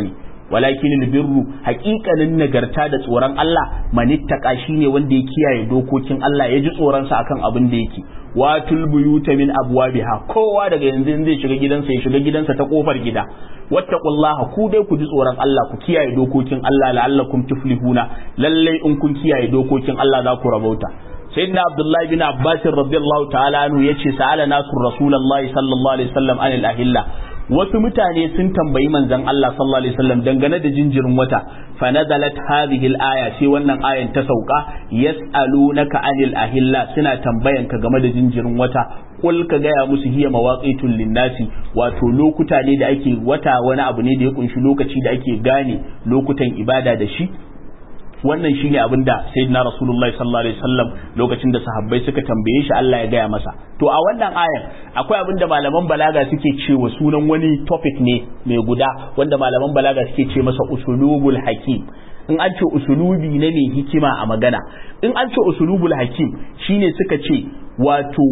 walakin birru haƙiƙanin nagarta da tsoron Allah manittaka shine wanda ya kiyaye dokokin Allah ya ji tsoron sa akan abin da yake watul buyuta min abwabiha kowa daga yanzu zai shiga gidansa ya shiga gidansa ta kofar gida wattaqullaha ku dai ku ji tsoron Allah ku kiyaye dokokin Allah la'allakum tuflihuna lalle in kun kiyaye dokokin Allah za ku rabauta sayyidina abdullahi bin abbas radiyallahu ta'ala anhu yace sa'ala nasu rasulullahi sallallahu alaihi wasallam anil ahilla wasu mutane sun tambayi manzon Allah sallallahu alaihi wasallam dangane da jinjirin wata fa nazalat hadhihi al-aya sai wannan ayan ta sauka yas'alunaka anil ahilla suna tambayan ka game da jinjirin wata kul ka gaya musu hiya mawaqitul linnasi wato lokuta ne da ake wata wani abu ne da ya kunshi lokaci da ake gane lokutan ibada da shi wannan shine abin da sayyidina rasulullahi sallallahu alaihi wasallam lokacin da sahabbai suka tambaye shi Allah ya gaya masa to a wannan ayan akwai abin da malaman balaga suke cewa sunan wani topic ne mai guda wanda malaman balaga suke ce masa usulubul hakim in an ce usulubi ne mai hikima a magana in an ce usulubul hakim shine suka ce wato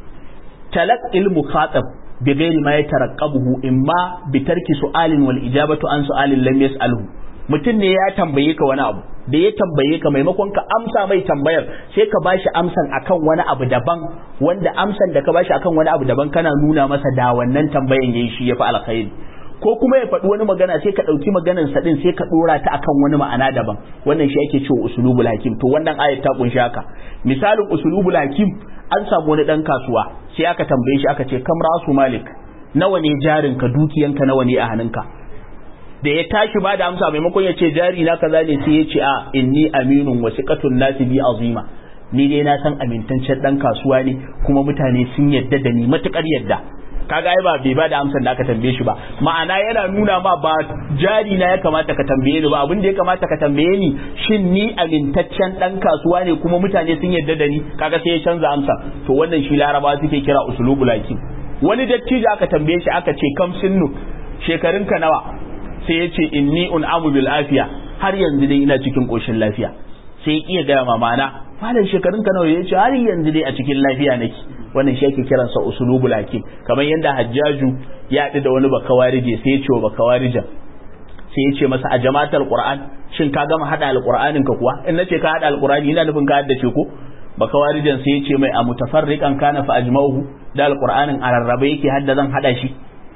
talaqqil mukhatab bi ghairi ma yataraqqabuhu imma bi tarki su'alin wal ijabatu an su'alin lam yas'alhu mutum ne ya tambaye ka wani abu da ya tambaye ka maimakon ka amsa mai tambayar sai ka bashi amsan akan wani abu daban wanda amsan da ka bashi akan wani abu daban kana nuna masa da wannan tambayan yayi shi yafi alkhairi ko kuma ya faɗi wani magana sai ka ɗauki maganar sa din sai ka ɗora ta akan wani ma'ana daban wannan shi ake cewa usulubul hakim to wannan ayat ta kunshi haka misalin usulubul hakim an samu wani dan kasuwa sai aka tambaye shi aka ce kam rasu malik nawa ne jarinka dukiyanka nawa ne a hannunka da ya tashi ba da amsa maimakon ya ce jari na kaza ne sai ya ce a inni aminun wasiqatun nasi bi azima ni dai na san amintaccen dan kasuwa ne kuma mutane sun yadda da ni matukar yadda kaga ai ba bai ba da amsar da aka tambaye shi ba ma'ana yana nuna ma ba jari na ya kamata ka tambaye ni ba abin da ya kamata ka tambaye ni shin ni amintaccen dan kasuwa ne kuma mutane sun yadda da ni kaga sai ya canza amsa to wannan shi larabawa suke kira usulubul hakim wani dattijo aka tambaye shi aka ce kam sinnu shekarunka nawa sai ya ce inni un'amu bil afiya har yanzu dai ina cikin koshin lafiya sai ya iya gaya mamana malam shekarun ka nawa ya ce har yanzu dai a cikin lafiya nake wannan shi ake kiransa usulubul hakim kamar yadda hajjaju ya haɗu da wani bakawarije sai ya ce wa bakawarijan sai ya ce masa a jama'atar qur'an shin ka gama hada alqur'anin ka kuwa in nace ka hada alqur'ani ina nufin ka haddace ko bakawarijan sai ya ce mai a mutafarriqan kana fa ajma'uhu da alqur'anin a rarrabe yake hadda zan hada shi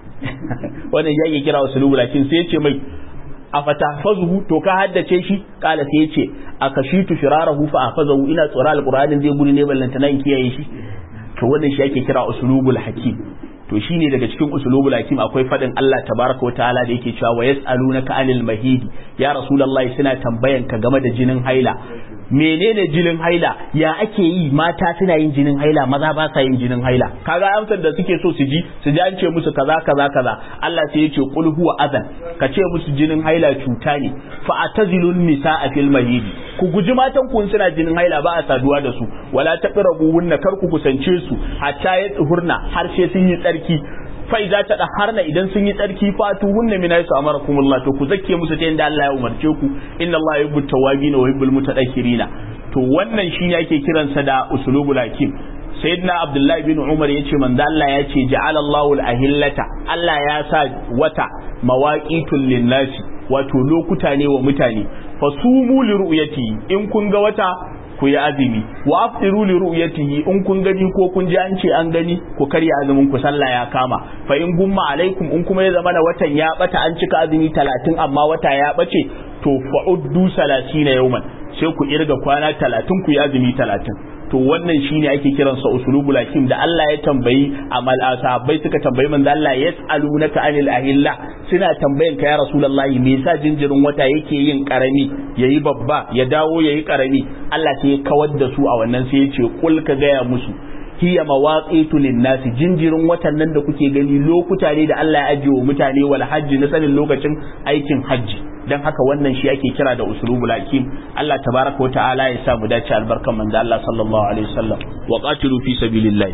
wannan ya kira usulubul hakim sai ya ce mai a fatahfazuhu to ka haddace shi kala sai ya ce a kashitu firarahu fa afazahu ina tsora alqur'anin zai gudu ne ballanta nan kiyaye shi to wannan shi ake kira usulubul hakim to shine daga cikin usulubul hakim akwai fadin Allah tabaraka wa ta'ala da yake cewa wa yas'alunaka anil mahidi ya rasulullahi suna tambayan ka game da jinin haila menene jinin haila ya ake yi mata suna yin jinin haila maza ba sa yin jinin haila kaga amsar da suke so su ji su ji an ce musu kaza kaza kaza Allah sai ya ce qul huwa adan ka ce musu jinin haila cuta ne fa atazilun nisaa fil mahidi ku guji matan ku suna jinin haila ba a saduwa da su wala taqrabu wunna kar ku kusance su hatta ya tsuhurna har sai sun yi tsarki fai za ta harna idan sun yi tsarki fatu hunna min aysu amarakumullah to ku zakke musu ta yanda Allah ya umarce ku inna Allah yuhibbut tawabin wa yuhibbul mutatahhirina to wannan shine ake kiransa da usulubul hakim sayyidina abdullahi bin umar yace manzo Allah ya ce ja'ala Allahu al-ahillata Allah ya sa wata mawaqitul linnasi wato lokuta ne wa mutane fasumu li ru'yati in kun ga wata ku yi azumi wa aftiru li ru'yatihi in kun gani ko kun ji an ce an gani ku karya azumin ku sallah ya kama fa in gumma alaikum in kuma ya zama na watan ya bata an cika azumi 30 amma wata ya bace to fa'uddu 30 yawman sai ku irga kwana 30 ku yi azumi 30 to wannan shine ake kiransa usulubul hakim da Allah ya tambayi amal sahabbai suka tambayi manzo Allah yas'alunaka anil ahilla suna tambayan ka ya rasulullahi me yasa jinjirin wata yake yin karami yayi babba ya dawo yayi karami Allah sai ya kawar da su a wannan sai ya ce kul ka gaya musu hiya mawaqitu linnasi jinjirin watan nan da kuke gani lokuta ne da Allah ya ajiye wa mutane wal hajji na sanin lokacin aikin hajji dan haka wannan shi ake kira da usulubul hakim Allah tabaraka ta'ala ya sa mu dace albarkan manzo Allah sallallahu alaihi wasallam wa qatilu fi sabilillah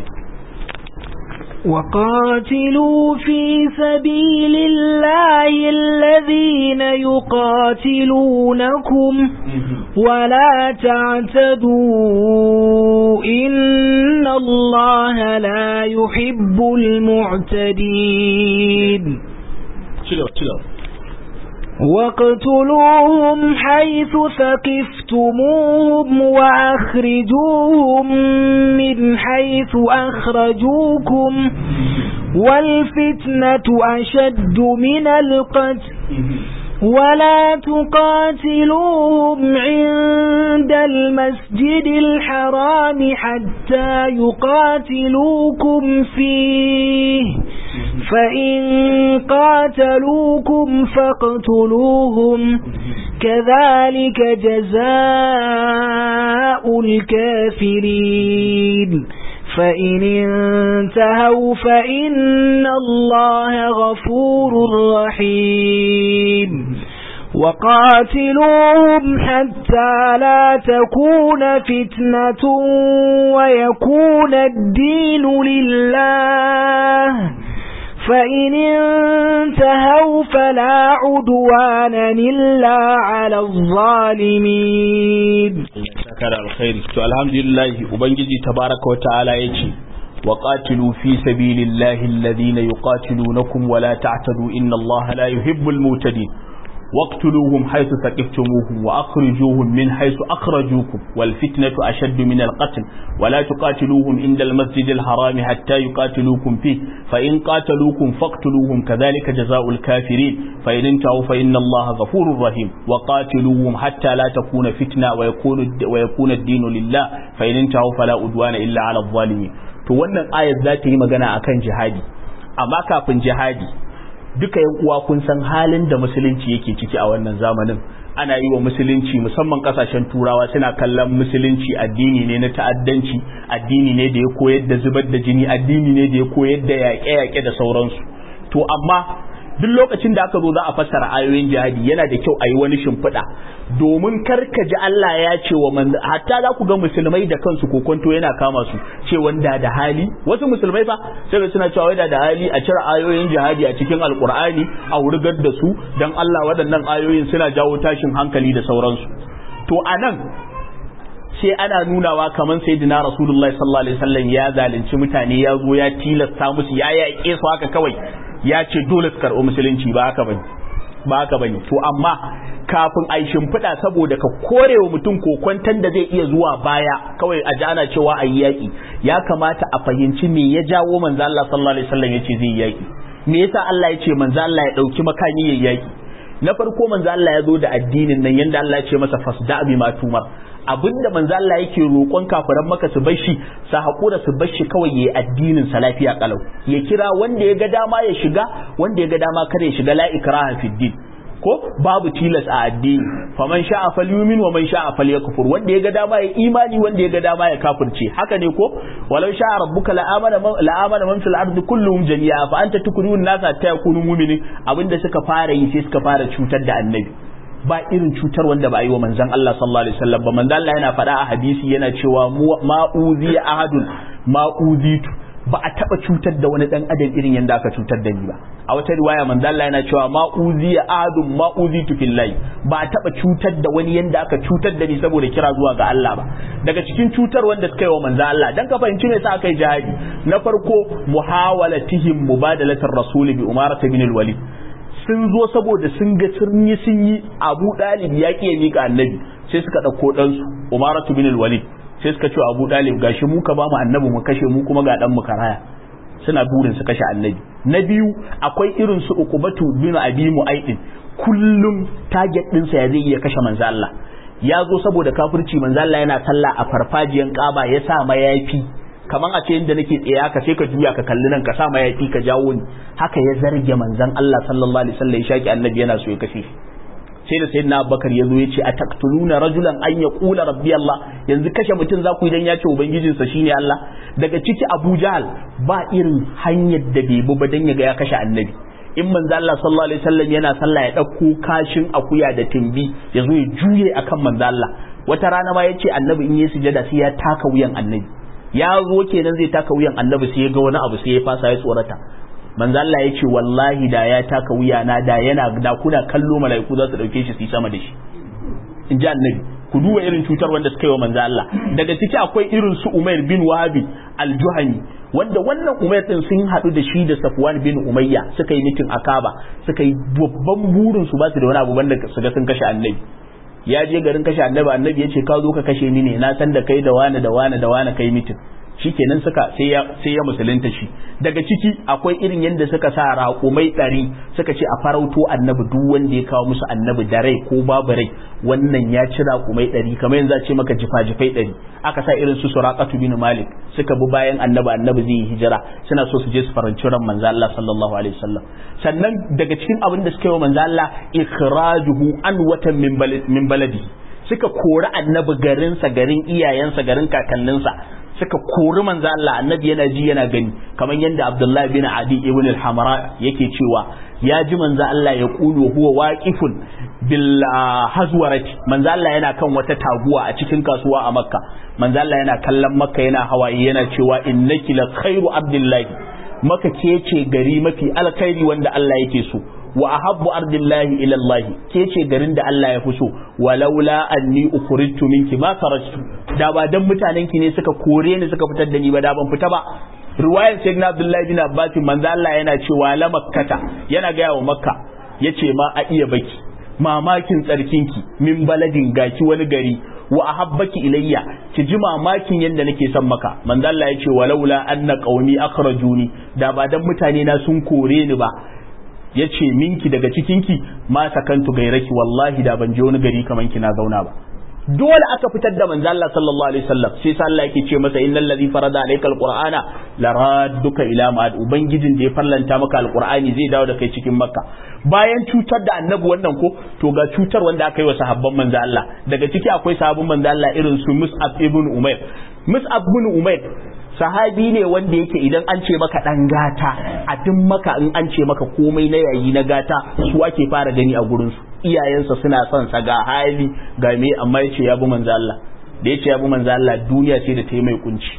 وقاتلوا في سبيل الله الذين يقاتلونكم ولا تعتدوا إن الله لا يحب المعتدين واقتلوهم حيث ثقفتموهم وأخرجوهم من حيث أخرجوكم والفتنة أشد من القتل ولا تقاتلوهم عند المسجد الحرام حتى يقاتلوكم فيه فإن قاتلوكم فاقتلوهم كذلك جزاء الكافرين فإن انتهوا فإن الله غفور رحيم وقاتلوهم حتى لا تكون فتنة ويكون الدين لله فإن انتهوا فلا عدوان إلا على الظالمين kara alkhairi to alhamdulillah ubangiji tabaraka wa ta'ala yace wa qatilu fi sabilillahi alladhina yuqatilunakum wa la ta'tadu inna allaha la yuhibbul mutadin واقتلوهم حيث ثقفتموهم وأخرجوهم من حيث أخرجوكم والفتنة أشد من القتل ولا تقاتلوهم عند المسجد الحرام حتى يقاتلوكم فيه فإن قاتلوكم فاقتلوهم كذلك جزاء الكافرين فإن انتهوا فإن الله غفور رحيم وقاتلوهم حتى لا تكون فتنة ويكون, ويكون الدين لله فإن انتهوا فلا أدوان إلا على الظالمين to wannan ayat za ta yi magana akan jihadi amma kafin jihadi duka yan uwa kun san halin da musulunci yake ciki a wannan zamanin ana yi wa musulunci musamman kasashen turawa suna kallon musulunci addini ne na ta'addanci addini ne da ya koyar da zubar da jini addini ne da ya koyar da yaƙe-yaƙe da sauransu to amma duk lokacin da aka zo za a fassara ayoyin jihadi yana da kyau a yi wani shimfiɗa domin kar ka ji Allah ya ce wa man hatta za ku ga musulmai da kansu kokonto yana kama su ce wanda da hali wasu musulmai fa sai suna cewa wanda da hali a cire ayoyin jihadi a cikin alkur'ani a wurgar da su dan Allah waɗannan ayoyin suna jawo tashin hankali da sauransu to anan sai ana nunawa kamar sayyidina rasulullahi sallallahu alaihi wasallam ya zalunci mutane ya zo ya tilasta musu ya yaƙe su haka kawai ya ce dole su karɓi musulunci ba haka bane ba haka bane to amma kafin a shimfiɗa saboda ka korewa mutum kokwantan da zai iya zuwa baya kawai a ana cewa a yi yaƙi ya kamata a fahimci me ya jawo manzo Allah sallallahu alaihi wasallam ya ce zai yi yaƙi me yasa Allah ya ce manzo Allah ya ɗauki makami ya yaƙi na farko manzo Allah ya zo da addinin nan yanda Allah ya ce masa fasda bi ma tumar abinda manzo Allah yake roƙon kafiran maka su bar shi su haƙura su bar shi kawai yayi addinin sa lafiya kalau ya kira wanda ya ga dama ya shiga wanda ya ga dama kada ya shiga la ikraha fid din ko babu tilas a addini faman sha'a falyumin wa man sha'a falyakfur wanda ya ga dama ya imani wanda ya ga dama ya kafirce haka ne ko walau sha'a rabbuka la amana la amana man fil ardi kulluhum jami'a fa anta tukrihu an-nasa ta yakunu mu'minin abinda suka fara yi sai suka fara cutar da annabi ba irin cutar wanda ba a yi wa manzon Allah sallallahu alaihi wasallam ba manzon Allah yana faɗa a hadisi yana cewa ma'uzi ahadun ma'uzitu ba a taba cutar da wani dan adam irin yanda aka cutar da ni ba a wata riwaya manzo Allah yana cewa ma uziya adum ma uzitu fillahi ba a taba cutar da wani yanda aka cutar da ni saboda kira zuwa ga Allah ba daga cikin cutar wanda suka yi wa manzo Allah dan ka fahimci me sa aka yi jihadi na farko muhawalatihim mubadalatar rasuli bi umarata bin al-walid sun zo saboda sun ga sun yi sun yi Abu Dalib ya ki ya mika annabi sai suka dauko dan su umaratu bin al-walid sai suka ce Abu Dalib gashi mu ka ba mu annabi mu kashe mu kuma ga dan mu karaya suna burin su kashe annabi na biyu akwai irin su Uqbatu bin Abi Mu'aydin kullum target din sa ya zai iya kashe manzo Allah ya zo saboda kafirci manzo Allah yana sallah a farfajiyan Kaaba ya sa mayafi kaman a ce inda nake tsaye haka sai ka juya ka kalli nan ka sa mayafi ka jawo ni haka ya zarge manzon Allah sallallahu alaihi wasallam ya shaki annabi yana so ya kashe shi sai da sayyidina Abubakar ya zo ya ce ataktuluna rajulan an yaqula rabbi Allah yanzu kashe mutum za ku idan ya ce ubangijinsa shine Allah daga ciki Abu Jahal ba irin hanyar da bai bi ba dan ya ga ya kashe annabi in manzo Allah sallallahu alaihi wasallam yana sallah ya dauko kashin akuya da timbi ya zo ya juye akan manzo Allah wata rana ma yace annabi in yi sujada sai ya taka wuyan annabi ya zo kenan zai taka wuyan annabi sai ya ga wani abu sai ya fasa ya tsorata manzo Allah ya ce wallahi da ya taka wuya na da yana da kuna kallo mala'iku za su dauke shi su yi sama da shi in ji annabi ku duba irin cutar wanda suka yi wa manzo Allah daga ciki akwai irin su Umair bin Wahabi al-juhani wanda wannan umayr din sun haɗu da shi da safwan bin umayya suka yi mitin akaba suka yi babban burin su ba su da wani abu banda su ga sun kashe annabi ya je garin kashe annabi annabi ya ce ka zo ka kashe ni ne na san da kai da wani da wani da wani kai mitin shikenan suka sai ya sai ya musulunta shi daga ciki akwai irin yadda suka sa raƙumai ɗari suka ce a farauto annabi duk wanda ya kawo musu annabi da rai ko babu rai wannan ya ci raƙumai ɗari kamar yanzu a ce maka jifa-jifai ɗari aka sa irin su suraqatu bin malik suka bi bayan annabi annabi zai yi hijira suna so su je su faranci ran manzo Allah sallallahu alaihi wasallam sannan daga cikin abin da suka yi wa manzo Allah ikhrajuhu an watan min baladi suka kori annabi garinsa garin iyayensa garin kakanninsa suka kori manzo Allah annabi yana ji yana gani kamar yadda Abdullah bin Adi ibn al-Hamra yake cewa ya ji manzo Allah ya kulu huwa waqifun bil hazwarati manzo Allah yana kan wata taguwa a cikin kasuwa a Makka manzo Allah yana kallon Makka yana hawaye yana cewa innaki la khairu abdillahi maka ke ce gari mafi alkhairi wanda Allah yake so wa ahabbu ardillahi ila Allah ke ce garin da Allah ya fi so walaula anni ukhrijtu minki ma kharajtu da ba dan mutanen ki ne suka kore ni suka fitar da ni ba da ban fita ba riwayar sayyidina Abdullahi bin Abbas manzo Allah yana cewa la makkata yana ga wa makka yace ma a iya baki mamakin tsarkinki min baladin gaki wani gari wa ahabbaki ilayya ki ji mamakin yadda nake son maka manzo Allah yace walaula anna qaumi akhrajuni da ba dan mutane na sun kore ni ba ya ce minki daga cikinki ma sakantu gairaki wallahi da ban je wani gari kaman kina zauna ba dole aka fitar da manzo Allah sallallahu alaihi wasallam sai sa Allah yake ce masa innal ladhi farada alayka alqur'ana la radduka ila ma'ad ubangijin da ya farlanta maka alqur'ani zai dawo da kai cikin makka bayan cutar da annabi wannan ko to ga cutar wanda aka yi wa sahabban manzo Allah daga ciki akwai sahabban manzo Allah irin su Mus'ab ibn Umair Mus'ab ibn Umair sahabi ne wanda yake idan an ce maka dan gata a duk maka in an ce maka komai na yayi na gata su ake fara gani a gurin su iyayensa suna son sa ga hali ga me amma yace ya bi manzo Allah da yace ya bi manzo Allah duniya ce da ta yi mai kunci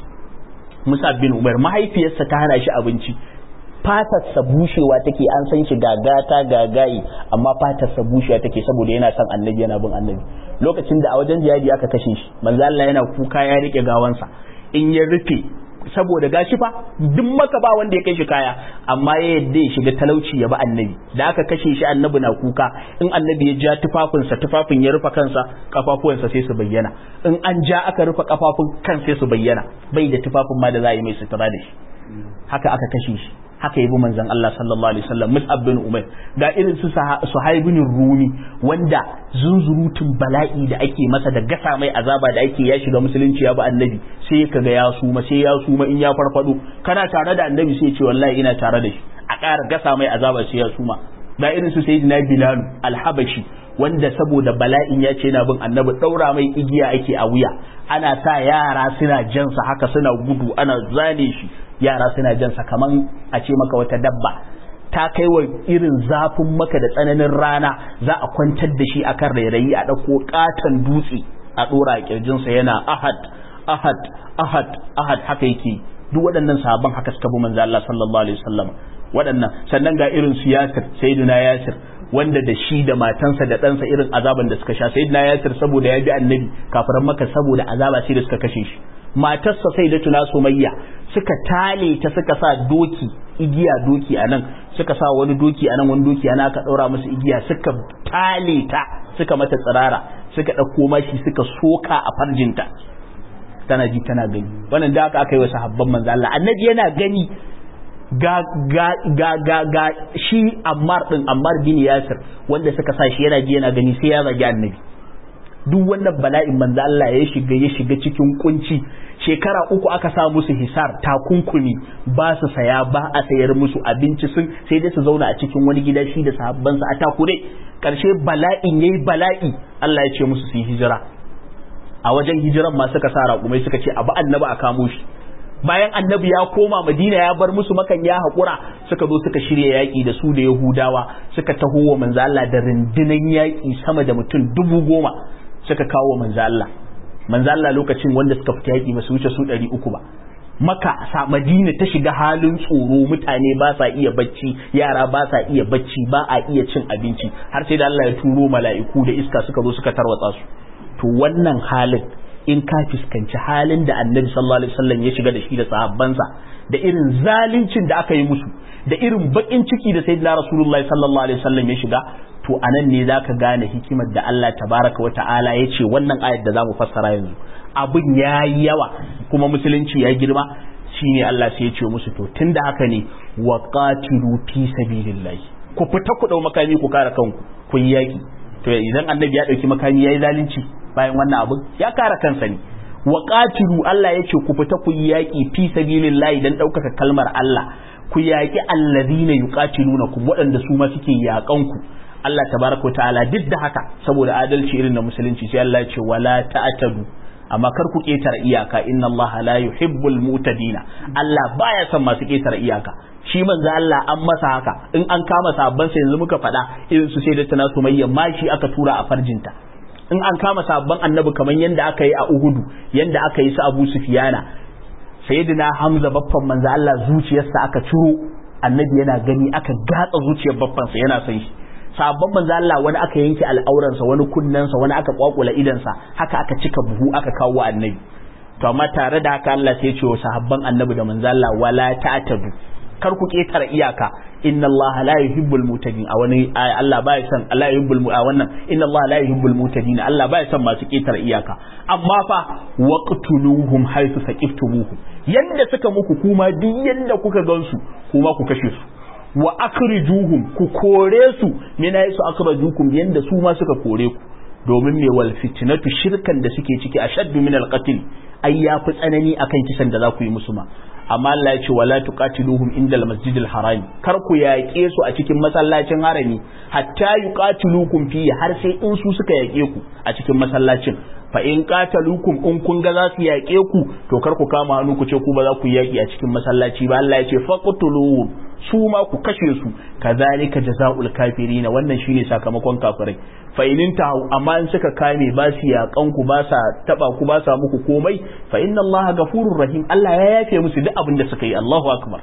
Musa bin Umar mahaifiyarsa ta hana shi abinci fatarsa bushewa take an san shi gagata gagayi amma fatarsa bushewa take saboda yana son annabi yana bin annabi lokacin da a wajen jihadi aka kashe shi manzo Allah yana kuka ya rike gawansa in ya rufe saboda gashi fa duk maka ba wanda ya kai shi kaya amma ya yadda ya shiga talauci ya bi annabi da aka kashe shi annabi na kuka in annabi ya ja tufafinsa tufafin ya rufe kansa kafafuwansa sai su bayyana in an ja aka rufe kafafun kan sai su bayyana bai da tufafin ma da za a yi mai sutura da shi haka aka kashe shi haka yabi manzon Allah sallallahu alaihi wasallam Mus'ab bin Umair ga irin su Suhaib bin Rumi wanda zunzurutun bala'i da ake masa da gasa mai azaba da ake ya shiga musulunci ya bi annabi sai kaga ya suma sai ya suma in ya farfado kana tare da annabi sai ya ce wallahi ina tare da shi a ƙara gasa mai azaba sai ya suma ga irin su Sayyidina Bilal al-Habashi wanda saboda bala'in ya ce yana bin annabi daura mai igiya ake a wuya ana sa yara suna jansa haka suna gudu ana zane shi yara suna jansa kaman a ce maka wata dabba ta kai wa irin zafin maka da tsananin rana za a kwantar da shi akan rairayi a ɗauko ƙaton dutse a ɗora a ƙirjinsa yana ahad ahad ahad ahad haka yake duk waɗannan sahabban haka suka bi manzo Allah sallallahu alaihi wasallam waɗannan sannan ga irin su Yasir sayyidina Yasir wanda da shi da matansa da ɗansa irin azaban da suka sha sayyidina Yasir saboda ya bi annabi kafiran maka saboda azaba sai da suka kashe shi matarsa sai da tuna sumayya suka tale ta suka sa doki igiya doki a nan suka sa wani doki a nan wani doki a nan aka ɗaura musu igiya suka tale ta suka mata tsirara suka ɗauko mashi suka soka a farjinta tana ji tana gani wannan da aka aka yi wa sahabban manzo Allah annabi yana gani ga ga ga ga ga shi Ammar din Ammar bin Yasir wanda suka sa shi yana ji yana gani sai ya zagi annabi duk wannan bala'in manzo Allah ya shiga ya shiga cikin kunci shekara uku aka sa musu hisar takunkumi ba su saya ba a sayar musu abinci sun sai dai su zauna a cikin wani gida shi da sahabbansa a takure karshe bala'in yayi bala'i Allah ya ce musu su yi hijira a wajen hijiran ma suka sa raƙumai suka ce abu annabi a kamo shi bayan annabi ya koma madina ya bar musu makan ya haƙura suka zo suka shirya yaƙi da su da yahudawa suka taho wa manzo Allah da rundunan yaƙi sama da mutum dubu goma suka kawo manzo Allah manzo Allah lokacin wanda suka fita yaƙi ba su wuce su ɗari uku ba maka sa madina ta shiga halin tsoro mutane ba sa iya bacci yara ba sa iya bacci ba a iya cin abinci har sai da Allah ya turo mala'iku da iska suka zo suka tarwatsa su to wannan halin in ka fuskanci halin da annabi sallallahu alaihi wasallam ya shiga da shi da sahabbansa da irin zaluncin da aka yi musu da irin bakin ciki da sayyidina rasulullahi sallallahu alaihi wasallam ya shiga to anan ne zaka gane hikimar da Allah tabaraka wa ta'ala ya ce wannan ayat da zamu fassara yanzu abin yayi yawa kuma musulunci ya girma shine Allah sai ya ce musu to tunda haka ne wa qatilu fi sabilillahi ku fita ku dau makami ku kare kanku ku yi yaki to idan annabi ya dauki makami yayi zalunci bayan wannan abin ya kare kansa ne wa qatilu Allah yace ku fita ku yi yaki fi sabilillahi dan daukaka kalmar Allah ku yaki alladhina yuqatilunakum waɗanda su ma suke yakan ku Allah tabaraka wa ta'ala duk da haka saboda adalci irin na musulunci sai Allah ya ce wala ta'tadu amma kar ku ketare iyaka inna Allah la yuhibbul mutadina Allah baya son masu ketare iyaka shi manzo Allah an masa haka in an kama sabban sa yanzu muka faɗa irin su sai da tana sumayya mashi aka tura a farjinta in an kama sabban annabi kamar yanda aka yi a Uhudu yanda aka yi su Abu Sufyana sayyidina Hamza baffan manzo Allah zuciyarsa aka ciro annabi yana gani aka gatsa zuciyar baffansa yana son shi sabon manzo Allah wani aka yanke al'auransa wani kunnensa wani aka kwakula idansa haka aka cika buhu aka kawo wa annabi to amma tare da haka Allah sai ya ce wa sahabban annabi da manzo Allah wala ta'tadu kar ku ketara iyaka inna Allah la yuhibbul mutadin a wani Allah baya son Allah yuhibbul a wannan inna Allah la yuhibbul mutadin Allah baya son masu ketara iyaka amma fa waqtuluhum haythu saqiftumuhum yanda suka muku kuma duk yanda kuka gansu kuma ku kashe su wa akhrijuhum ku kore su min su akhrajukum yanda su ma suka kore ku domin me wal fitnatu shirkan da suke ciki ashaddu min al qatl ai yafi tsanani akan kisan da za ku yi musu ma amma Allah ya ce wala tuqatiluhum inda al masjidil haram kar ku yaƙe su a cikin masallacin harami hatta yuqatilukum fi har sai in su suka yaƙe ku a cikin masallacin fa in qatalukum in kun ga za su yaƙe ku to kar ku kama hannu ku ce ku ba za ku yaƙi a cikin masallaci ba Allah ya ce faqtuluhum su ma ku kashe su kazalika jazaul kafirin wannan shine sakamakon kafirai fa in tahu amma in suka kame ba su yaƙan ku ba sa taba ku ba sa muku komai fa inna Allah gafurur rahim Allah ya yafe musu duk abin da suka yi Allahu akbar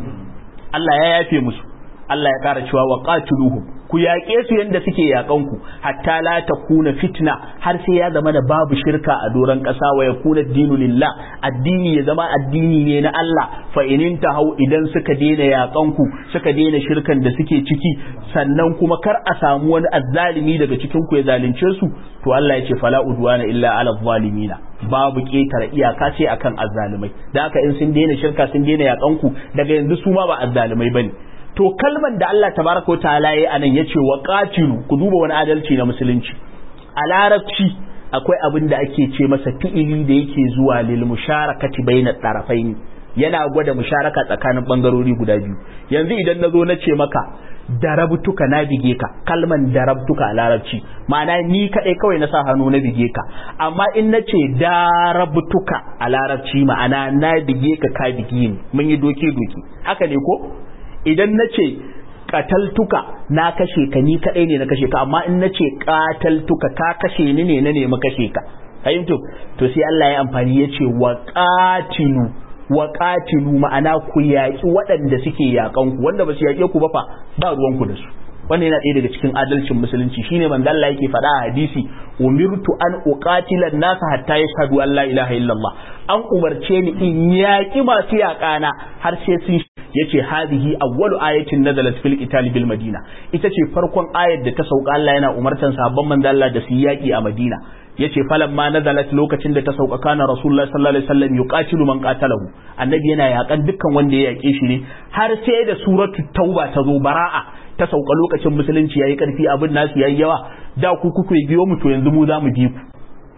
Allah ya yafe musu Allah ya kara cewa wa qatiluhum ku yaƙe su yadda suke yaƙan ku hatta la takuna fitna har sai ya zama da babu shirka a doron ƙasa wa yakuna dinu lillah addini ya zama addini ne na Allah fa inin hau idan suka daina yaƙan ku suka daina shirkan da suke ciki sannan kuma kar a samu wani azzalimi daga cikin ku ya zalunce su to Allah ya ce fala udwana illa ala zalimina babu ƙetare iyaka sai akan azzalimai da haka in sun daina shirka sun daina yaƙan ku daga yanzu su ma ba azzalimai bane to kalman da Allah tabaraka wa ta'ala yayi anan yace wa qatilu ku duba wani adalci na musulunci a larabci akwai abin da ake ce masa fi'ili da yake zuwa lil musharakati baina tarafaini yana gwada musharaka tsakanin bangarori guda biyu yanzu idan nazo na ce maka darabtuka na bige ka kalman darabtuka a larabci ma'ana ni kadai kawai na sa hannu na bige ka amma in na ce darabtuka a larabci ma'ana na bige ka ka bige ni mun yi doke doke haka ne ko idan na ce kataltuka na kashe ka ni kadai ne na kashe ka amma in na ce kataltuka ka kashe ni ne na nemi kashe ka fahimtu to sai Allah ya amfani ya ce wa qatilu wa qatilu ma'ana ku yaƙi waɗanda suke yaƙan ku wanda ba su yaƙe ku ba fa ba ruwan ku da su wannan yana ɗaya daga cikin adalcin musulunci shine manzo Allah yake faɗa a hadisi umirtu an uqatila an-nas hatta yashhadu an la ilaha illallah an umarce ni in yaƙi masu yaƙana har sai sun yace hadihi awwalu ayatin nazalat fil qital bil madina ita ce farkon ayar da ta sauka Allah yana umartan sabon manzo Allah da su yaƙi a Madina yace falamma nazalat lokacin da ta sauka kana rasulullahi sallallahu alaihi wasallam yuqatilu man qatalahu annabi yana yaƙan dukkan wanda ya yaƙe shi ne har sai da suratu tauba ta zo bara'a ta sauka lokacin musulunci yayi karfi abin nasu yayi yawa da ku kuke biyo mu to yanzu mu za mu bi ku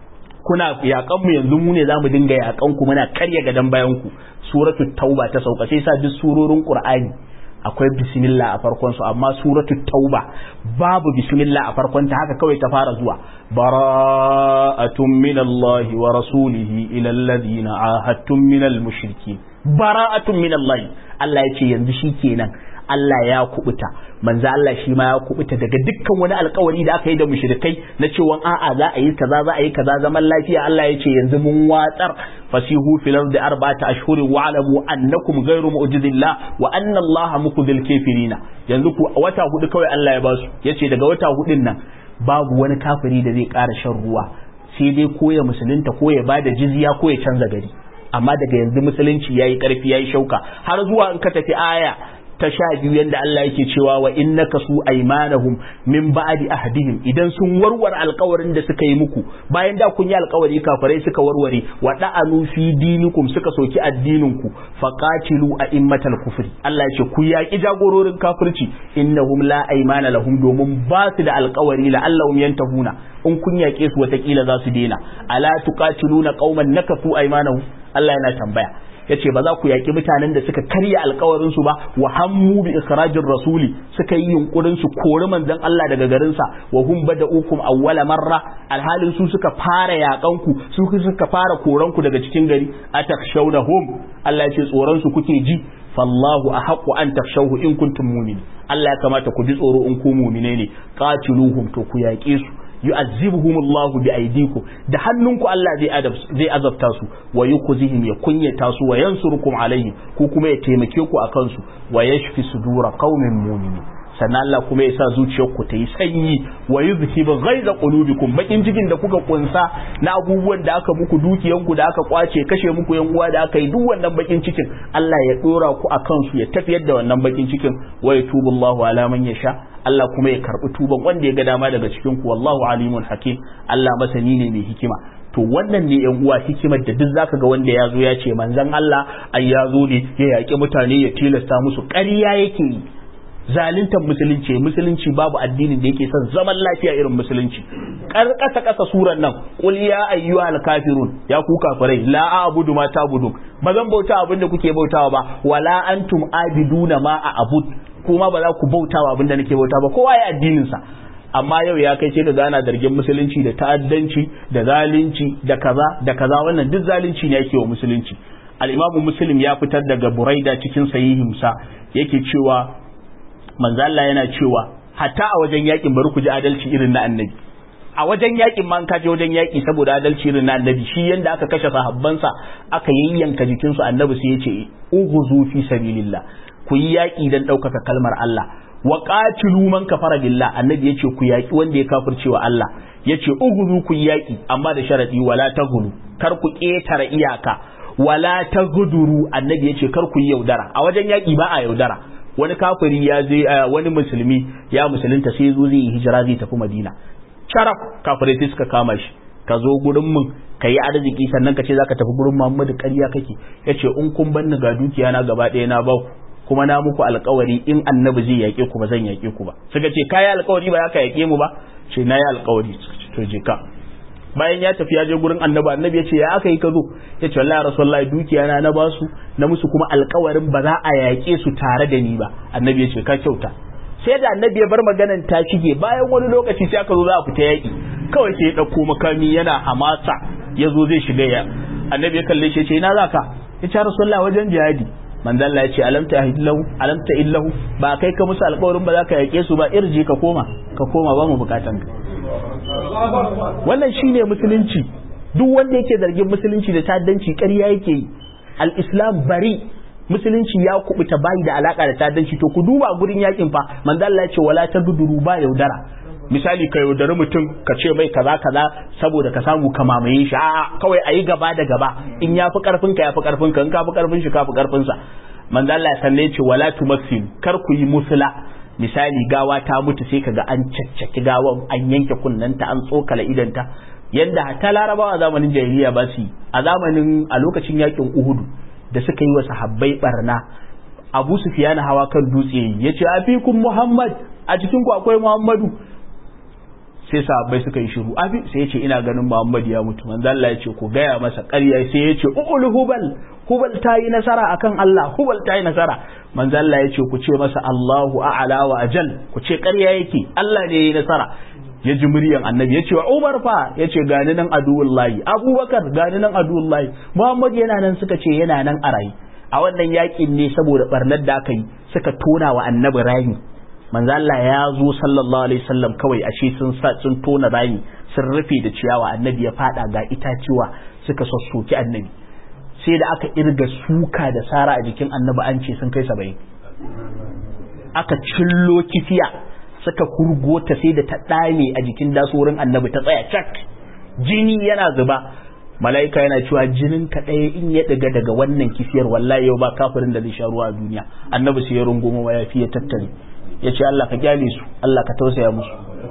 kuna yakan mu yanzu mu ne za mu dinga yakan ku muna karya gadan bayan ku suratu tauba ta sauka sai sa duk surorin qur'ani akwai bismillah a farkon su amma suratu tauba babu bismillah a farkon ta haka kawai ta fara zuwa bara'atun minallahi wa rasulihi ila alladhina ahadtum minal mushrikin bara'atun minallahi Allah ya ce yanzu shikenan Allah ya kubuta manzo Allah shi ma ya kubuta daga dukkan wani alkawari da aka yi da mushrikai na cewa a'a za a yi kaza za a yi kaza zaman lafiya Allah ya ce yanzu mun watsar fasihu fil ardi arba'ata ashhurin wa alamu annakum ghayru mu'jizillah wa anna Allah mukhdhil kafirina yanzu ku wata hudu kawai Allah ya basu yace daga wata hudun nan babu wani kafiri da zai ƙara shan ruwa sai dai ko ya musulunta ko ya bada jizya ko ya canza gari amma daga yanzu musulunci yayi karfi yayi shauka har zuwa in ka tafi aya ta sha biyu yadda Allah yake cewa wa innaka su aymanahum min ba'di ahdihim idan sun warware alkawarin da suka yi muku bayan da kun yi alkawari kafirai suka warware wa da'anu fi dinikum suka soki addinin ku faqatilu a'immatal kufri Allah yake ku yaki jagororin kafirci innahum la aymana lahum domin ba su da alkawari la allahum yantahuna in kun yake su watakila za su daina ala tuqatiluna qauman nakafu aymanahum Allah yana tambaya yace ba za ku yaki mutanen da suka karya alkawarin su ba wa hammu bi ikhrajir rasuli suka yi yunkurin su kori manzon Allah daga garin sa wa hum bada'ukum awwala marra alhalin su suka fara yakan ku su suka fara koran ku daga cikin gari atakshawnahum Allah yace tsoron su kuke ji fallahu ahaqqu an takshawu in kuntum mu'minin Allah ya kamata ku ji tsoro in ku mu'mine ne qatiluhum to ku yaƙe su yu'azzibuhumullahu bi aydikum da hannunku Allah zai zai azabta su wa yukhzihim ya kunyata su wa yansurukum alaihim ku kuma ya taimake ku akan su wa yashfi sudura qaumin mu'minin sannan Allah kuma ya sa zuciyarku ta yi sanyi wa yuzhibu ghaiza qulubikum bakin cikin da kuka kunsa na abubuwan da aka muku dukiyanku da aka kwace kashe muku yan uwa da aka yi duk wannan bakin cikin Allah ya dora ku akan su ya tafiyar da wannan bakin cikin wa yatubu Allahu ala man yasha Allah kuma ya karbi tuban wanda ya ga dama daga cikin ku wallahu alimun hakim Allah masani ne mai hikima to wannan ne yan uwa hikimar da duk zaka ga wanda ya zo ya ce manzon Allah ai ya zo ne ya yaƙi mutane ya tilasta musu ƙarya yake yi zaluntar musulunci musulunci babu addinin da yake son zaman lafiya irin musulunci kar kasa kasa suran nan qul ya ayyuhal kafirun ya ku kafirai la a'budu ma ta'budun ba zan bauta abin da kuke bautawa ba wala antum abiduna ma a'bud kuma ba za ku bautawa abin da nake bauta ba kowa ya addinin sa amma yau ya kai ce ga gana dargin musulunci da ta'addanci da zalunci da kaza da kaza wannan duk zalunci ne yake wa musulunci al-imamu muslim ya fitar daga buraida cikin sahihinsa yake cewa manzo Allah yana cewa hatta a wajen yakin bari ku ji adalci irin na annabi a wajen yakin man ka je wajen yaki saboda adalci irin na annabi shi yanda aka kashe sahabbansa aka yayyanka jikinsu annabi sai ya ce ughzu fi sabilillah ku yi yaki dan ɗaukaka kalmar Allah wa qatilu man kafara billah annabi yace ku yaki wanda ya kafirce wa Allah yace ughzu ku yi yaki amma da sharadi wala taghulu kar ku ketara iyaka wala taguduru annabi yace kar ku yi yaudara a wajen yaki ba a yaudara wani kafiri ya je wani musulmi ya musulunta sai zo zai yi hijira zai tafi madina sharaf kafirai sai suka kama shi ka zo gurin mun ka yi arziki sannan ka ce zaka tafi gurin muhammadu ƙarya kake yace in kun banni ga dukiya na gaba ɗaya na baku kuma na muku alkawari in annabi zai yaƙe ku ba zan yaƙe ku ba suka ce kayi alkawari ba za ka yaƙe mu ba ce na yi alkawari to je ka bayan ya tafi ya je gurin annabi annabi ya ce ya aka yi ka zo ya ce wallahi rasulullahi dukiya na na basu na musu kuma alkawarin ba za a yaƙe su tare da ni ba annabi ya ce ka kyauta sai da annabi ya bar maganan ta shige bayan wani lokaci sai aka zo za a fita yaƙi kawai sai ya ɗauko makami yana hamasa ya zo zai shiga ya annabi ya kalle shi ya ce ina za ka ya ce rasulullahi wajen jihadi manzo Allah ya ce alam ta illahu alam ta illahu ba kai ka musu alƙawarin ba za ka yaƙe su ba irji ka koma ka koma ba mu bukatan ka wannan shine musulunci duk wanda yake zargin musulunci da ta'addanci ƙarya yake yi al-islam bari musulunci ya kubuta bayi da alaka da ta'addanci to ku duba gurin yakin fa manzo Allah ya ce wala taduduru ba yaudara misali ka yaudari mutum ka ce mai kaza kaza saboda ka samu ka mamaye shi a'a kawai ayi gaba da gaba in ya fi karfin ka ya fi karfin ka in ka fi karfin shi ka fi karfin sa manzo Allah ya sanne ce wala tumassil kar ku yi musula misali gawa ta mutu sai kaga an caccaki gawan an yanke kunnanta an tsokala idanta yadda hatta larabawa a zamanin jahiliya ba su a zamanin a lokacin yakin uhudu da suka yi wa sahabbai barna abu sufiyana hawa kan dutse ya ce afikun muhammad a cikin ku akwai muhammadu sai sahabbai suka yi shiru abi sai ya ce ina ganin muhammad ya mutu manzo Allah ya ce ku gaya masa ƙarya sai ya ce ul hubal hubal ta yi nasara akan Allah hubal ta yi nasara manzo Allah ya ce ku ce masa Allahu a'la wa ajal ku ce ƙarya yake Allah ne ya yi nasara ya ji muryan annabi ya ce wa Umar fa ya ce gani nan aduwullahi Abubakar gani nan aduwullahi Muhammad yana nan suka ce yana nan a rayi a wannan yakin ne saboda barnar da aka yi suka tona wa annabi rami manzo Allah ya zo sallallahu alaihi wasallam kawai ashe sun sa sun tona rami sun rufe da ciyawa annabi ya fada ga itaciwa suka sassoki annabi sai da aka irga suka da sara a jikin annabi an ce sun kai saba'in aka cillo kifiya suka kurgo ta sai da ta dame a jikin dasorin annabi ta tsaya cak jini yana zuba mala'ika yana cewa jinin ka ɗaya in ya ɗiga daga wannan kifiyar wallahi yau ba kafirin da zai sha ruwa a duniya annabi sai ya rungumo ma ya fi ya tattare ya ce Allah ka kyale su Allah ka tausaya musu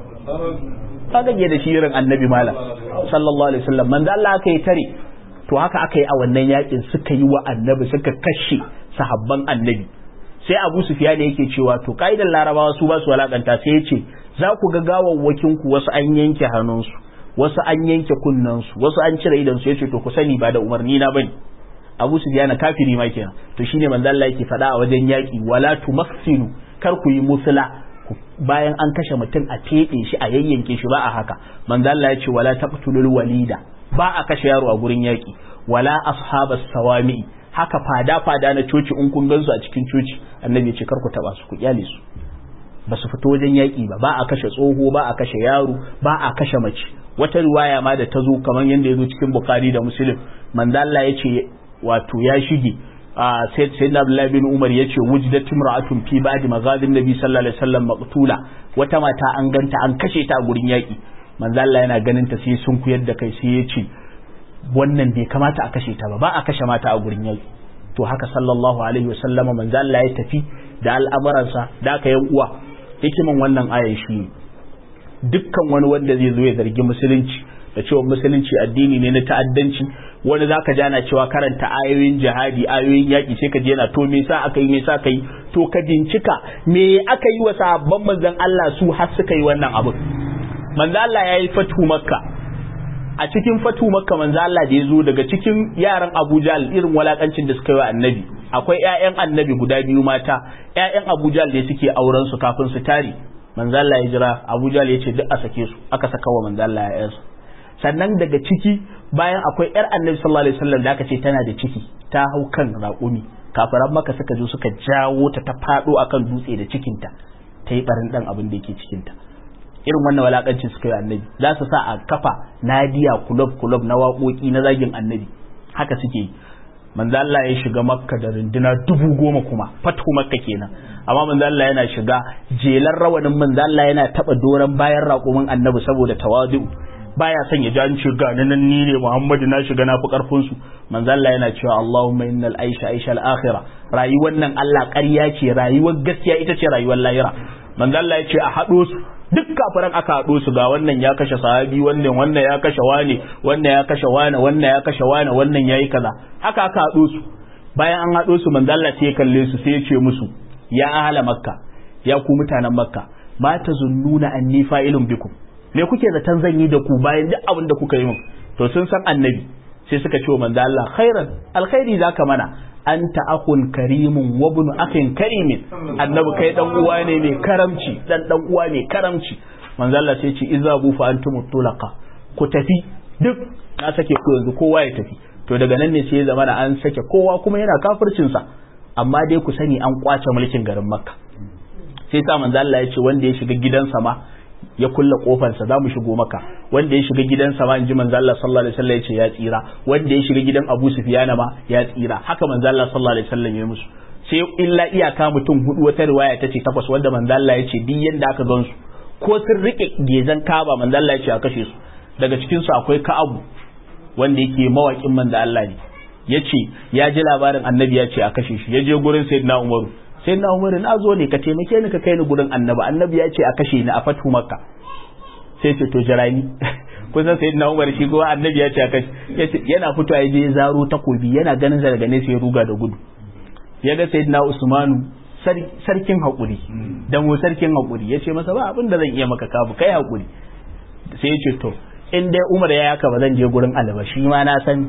ka gage da shi irin annabi malam sallallahu alaihi wasallam manzo Allah aka yi tare to haka aka yi a wannan yakin suka yi wa annabi suka kashe sahabban annabi sai Abu Sufyan yake cewa to kaidan Larabawa su ba su walakanta sai ya ce za ku ga gawawwakin ku wasu an yanke hannunsu wasu an yanke kunnansu wasu an cire idan su yace to ku sani ba da umarni na bane Abu Sufyan kafiri ma kenan to shine manzo Allah yake faɗa a wajen yaki wala tumassilu kar ku yi musula bayan an kashe mutum a teɗe shi a yayyanke shi ba a haka manzo Allah ya ce wala taqtulul walida ba a kashe yaro a gurin yaki wala ashabas sawami haka fada fada na coci in kun gansu a cikin coci annabi ya ce kar ku taba su ku kyale su ba su fito wajen yaki ba ba a kashe tsoho ba a kashe yaro ba a kashe mace wata riwaya ma da ta zo kamar yadda ya zo cikin bukhari da muslim manzo Allah ya ce wato ya shige sai na Abdullahi bin Umar ya ce wujidat imra'atun fi ba'di maghadin nabi sallallahu alaihi wasallam maqtula wata mata an ganta an kashe ta a gurin yaki manzo Allah yana ganin ta sai sun kuyar da kai sai ya ce wannan bai kamata a kashe ta ba ba a kashe mata a gurin yaki to haka sallallahu alaihi wasallama manzo Allah ya tafi da al'amuransa da aka yan uwa hikiman wannan ayan shi dukkan wani wanda zai zo ya zargi musulunci da cewa musulunci addini ne na ta'addanci wani zaka ji ana cewa karanta ayoyin jihadi ayoyin yaƙi sai ka je yana to me sa aka yi me sa aka yi to ka bincika me aka yi wa sahabban manzon Allah su har suka yi wannan abu manzon Allah ya yi fatu makka a cikin fatu makka manzon Allah da ya zo daga cikin yaran Abu Jahl irin walakancin da suka yi wa annabi akwai ƴaƴan annabi guda biyu mata ƴaƴan Abu Jahl da suke auren su kafin su tare manzon Allah ya jira Abu Jahl ya ce duk a sake su aka saka wa manzon Allah ya sannan daga ciki bayan akwai yar annabi sallallahu alaihi wasallam da aka ce tana da ciki ta hau kan raƙumi kafiran maka suka zo suka jawo ta ta faɗo akan dutse da cikinta ta yi barin dan abin da yake cikinta irin wannan walakancin suka yi annabi za su sa a kafa nadiya kulob kulob na waƙoƙi na zagin annabi haka suke yi manzo Allah ya shiga makka da runduna dubu goma kuma fatu makka kenan amma manzo Allah yana shiga jelar rawanin manzo Allah yana taba doran bayan raƙumin annabi saboda tawadu baya son ya ji an ce ga nan ni ne Muhammadu na shiga na fi karfin su manzo Allah yana cewa Allahumma innal aisha aisha al akhirah rayuwar nan Allah ƙarya ce rayuwar gaskiya ita ce rayuwar lahira manzo Allah ya ce a haɗo su duk kafiran aka haɗo su ga wannan ya kashe sahabi wannan wannan ya kashe wane wannan ya kashe wane wannan ya kashe wane wannan yayi kaza haka aka haɗo su bayan an haɗo su manzo Allah sai ya kalle su sai ya ce musu ya ahla makka ya ku mutanen makka ma tazunnuna anni fa'ilun bikum me kuke zaton zan yi da ku bayan duk abin da kuka yi min to sun san annabi sai suka ce wa manzo Allah khairan alkhairi zaka mana anta akhun karimun wa ibn akhin karimin annabi kai dan uwa ne mai karamci dan dan uwa mai karamci manzo Allah sai ce izabu fa antum tulaqa ku tafi duk na sake ku yanzu kowa ya tafi to daga nan ne sai ya zama an sake kowa kuma yana kafircin sa amma dai ku sani an kwace mulkin garin makka sai sa manzo Allah ya ce wanda ya shiga gidansa ma ya kulle kofarsa za mu shigo maka wanda ya shiga gidansa ma in ji manzo Allah sallallahu alaihi wasallam ya ce ya tsira wanda ya shiga gidan Abu Sufyan ma ya tsira haka manzo Allah sallallahu alaihi wasallam ya musu sai illa iyaka mutum hudu wata riwaya ta ce takwas wanda manzo Allah ya ce duk yanda aka gansu ko sun rike gezan kaba manzo Allah ya ce a kashe su daga cikin su akwai Ka'abu wanda yake mawakin manzo Allah ne ya ce ya ji labarin annabi ya ce a kashe shi ya je gurin sayyidina Umaru sai na umaru na zo ne ka taimake ni ka kai ni gurin annabi annabi ya ce a kashe ni a fatu makka sai ce to jira ni kusan sai na umaru shi kuma annabi ya ce a kashe yana fito ya je zaro takobi yana ganin sa daga nesa ya ruga da gudu ya ga sayyidina usmanu sarkin haƙuri da mu sarkin haƙuri ya ce masa ba abin da zan iya maka kabu kai haƙuri sai ya ce to in dai umar ya yaka ba zan je gurin alaba shi ma na san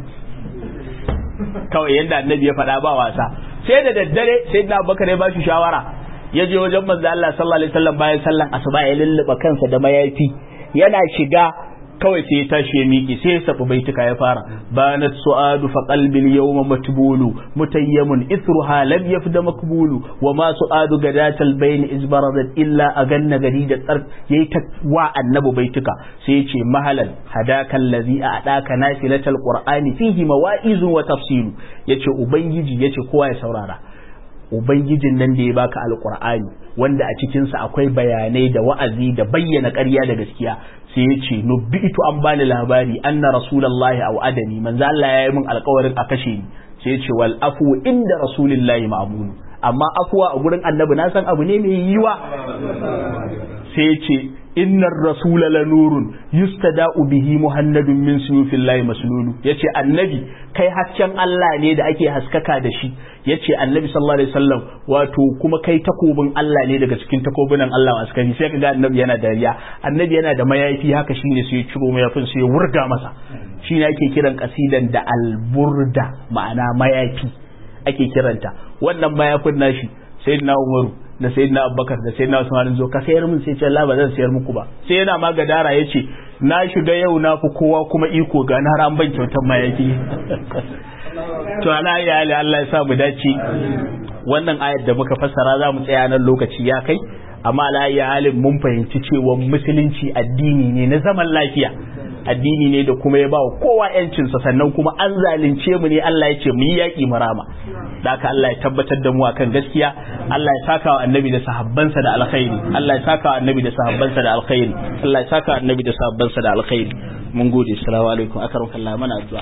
kawai yadda annabi ya faɗa ba wasa sai da daddare sai da bakare ba shi shawara ya je wajen manzo Allah sallallahu alaihi wasallam bayan sallan asuba ya lulluba kansa da mayafi yana shiga kawai sai ya tashi ya miƙe sai ya safi baituka ya fara banat su'adu fa qalbi al-yawma matbulu mutayyamun ithruha lam yafda makbulu wa ma su'adu gadatal bayn izbaradat illa aganna garida tsar yayi ta wa annabi baituka sai ya ce mahalan hadaka allazi a'daka nafilatal qur'ani fihi mawa'izun wa tafsilu yace ubangiji yace kowa ya saurara ubangijin nan da ya baka alqur'ani wanda a cikin sa akwai bayanai da wa'azi da bayyana ƙarya da gaskiya sai ya ce nubbitu an bani labari anna rasulullahi aw adani manzo Allah ya yi min alƙawarin a kashe ni sai ya ce wal afu inda rasulillahi ma'mun amma afuwa a gurin annabi na san abu ne mai yiwa sai ya ce innar rasula la nurun yustada'u bihi muhannadun min suyufillahi maslulu yace annabi kai hasken Allah ne da ake haskaka da shi yace annabi sallallahu alaihi wasallam wato kuma kai takobin Allah ne daga cikin takobunan Allah askari sai kaga annabi yana dariya annabi yana da mayafi haka shine sai ya ciro mayafin sai ya wurga masa shine ake kiran kasidan da alburda ma'ana mayafi ake kiranta wannan mayafin nashi sayyidina Umaru da sayyidina Abubakar da sayyidina Usman zo ka sayar min sai ce Allah ba zan sayar muku ba sai yana ma gadara yace na shiga yau na fi kowa kuma iko ga na ran ban kyautar mayafi to ala ya ali Allah ya sa mu dace wannan ayar da muka fassara za mu tsaya nan lokaci ya kai amma ala ya halin mun fahimci cewa musulunci addini ne na zaman lafiya addini ne da kuma ya ba wa kowa yancinsa sannan kuma an zalunce mu ne Allah ya ce mu yi yaƙi marama da haka Allah ya tabbatar da mu akan gaskiya Allah ya saka wa annabi da sahabbansa da alkhairi Allah ya saka wa annabi da sahabbansa da alkhairi Allah ya saka wa annabi da sahabbansa da alkhairi mun gode assalamu alaikum akaram kallah mana addu'a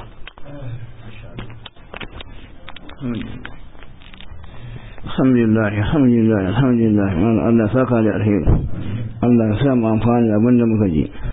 alhamdulillah alhamdulillah alhamdulillah Allah saka da alheri Allah ya sa mu amfani da abin da muka ji